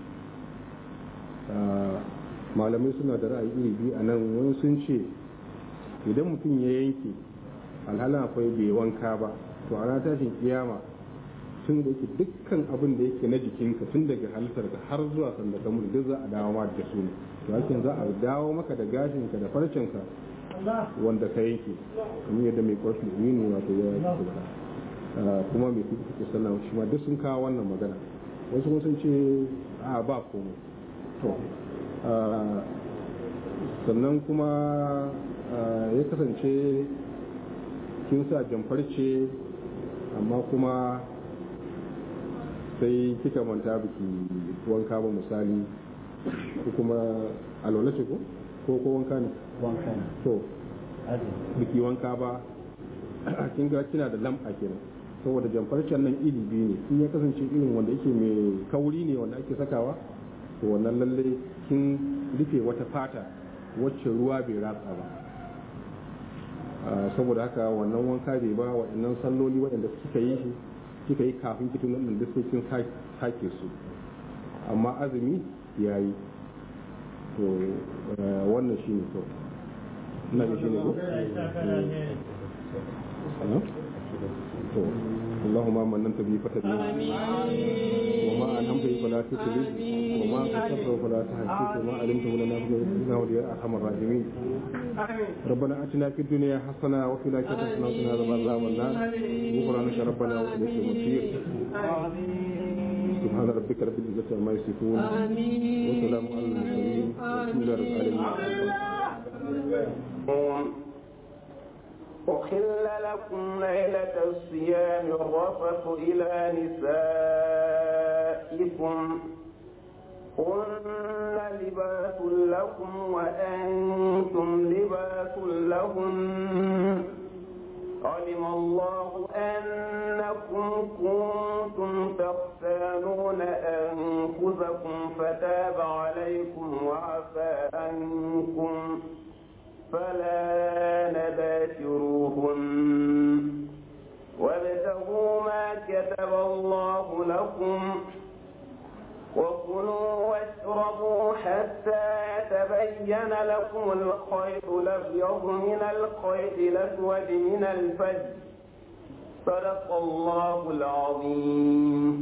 [SPEAKER 3] Ah, malamai suna da ra'ayi iri biyu a nan wani sun ce idan mutum ya yanke alhalin akwai bai wanka ba to a ranar tashin kiyama tun da yake dukkan abin da yake na jikinka tun daga halittar ka har zuwa sanda ka mutu duk za a dawo ma da su ne to hakan za a dawo maka da gashinka da farcenka wanda ka yanke kamar yadda mai kwarfi ne wato ya yi kuma mai kuɗi kuke sannan shi ma duk sun kawo wannan magana wasu kuma sun ce a ba komai to ah, sannan kuma ah, ya kasance kin sa jamfarce amma kuma sai kika manta biki wanka ba misali ko kuma alwala ce ko ko ko wanka ne
[SPEAKER 2] wanka ne
[SPEAKER 3] to
[SPEAKER 2] azumi
[SPEAKER 3] biki wanka ba kin ga kina da lam'a kenan saboda jamfarcen nan iri biyu ne in ya kasance irin wanda yake mai kauri ne wanda ake sakawa to wannan lalle kin rufe wata fata wacce ruwa bai ratsa ba Ah, saboda haka wannan wanka bai ba waɗannan salloli waɗanda kika yi shi kika yi kafin kitin nan duk sai kin sa- sake su amma azumi ya yi to eh, wannan shi ne to ina ga shi ne ko Eh? to اللهم من انت به فتبه وما انعمت به فلا تكلف وما كسبته فلا تحسب وما علمته لنا انه يا ارحم الراحمين ربنا اتنا في الدنيا حسنه وفي الاخره حسنه وقنا عذاب النار والنار غفرانك ربنا واليك المصير سبحان ربك رب العزه عما يصفون وسلام على المرسلين والحمد لله رب العالمين
[SPEAKER 1] أحل لكم ليلة الصيام الرفث إلى نسائكم هن لباس لكم وأنتم لباس لهن علم الله أنكم كنتم تختانون أنفسكم فتاب عليكم وعفى عنكم فلا نباشروهن وابتغوا ما كتب الله لكم وكلوا واشربوا حتى يتبين لكم الخيط الابيض من الخيط الاسود من الفجر صدق الله العظيم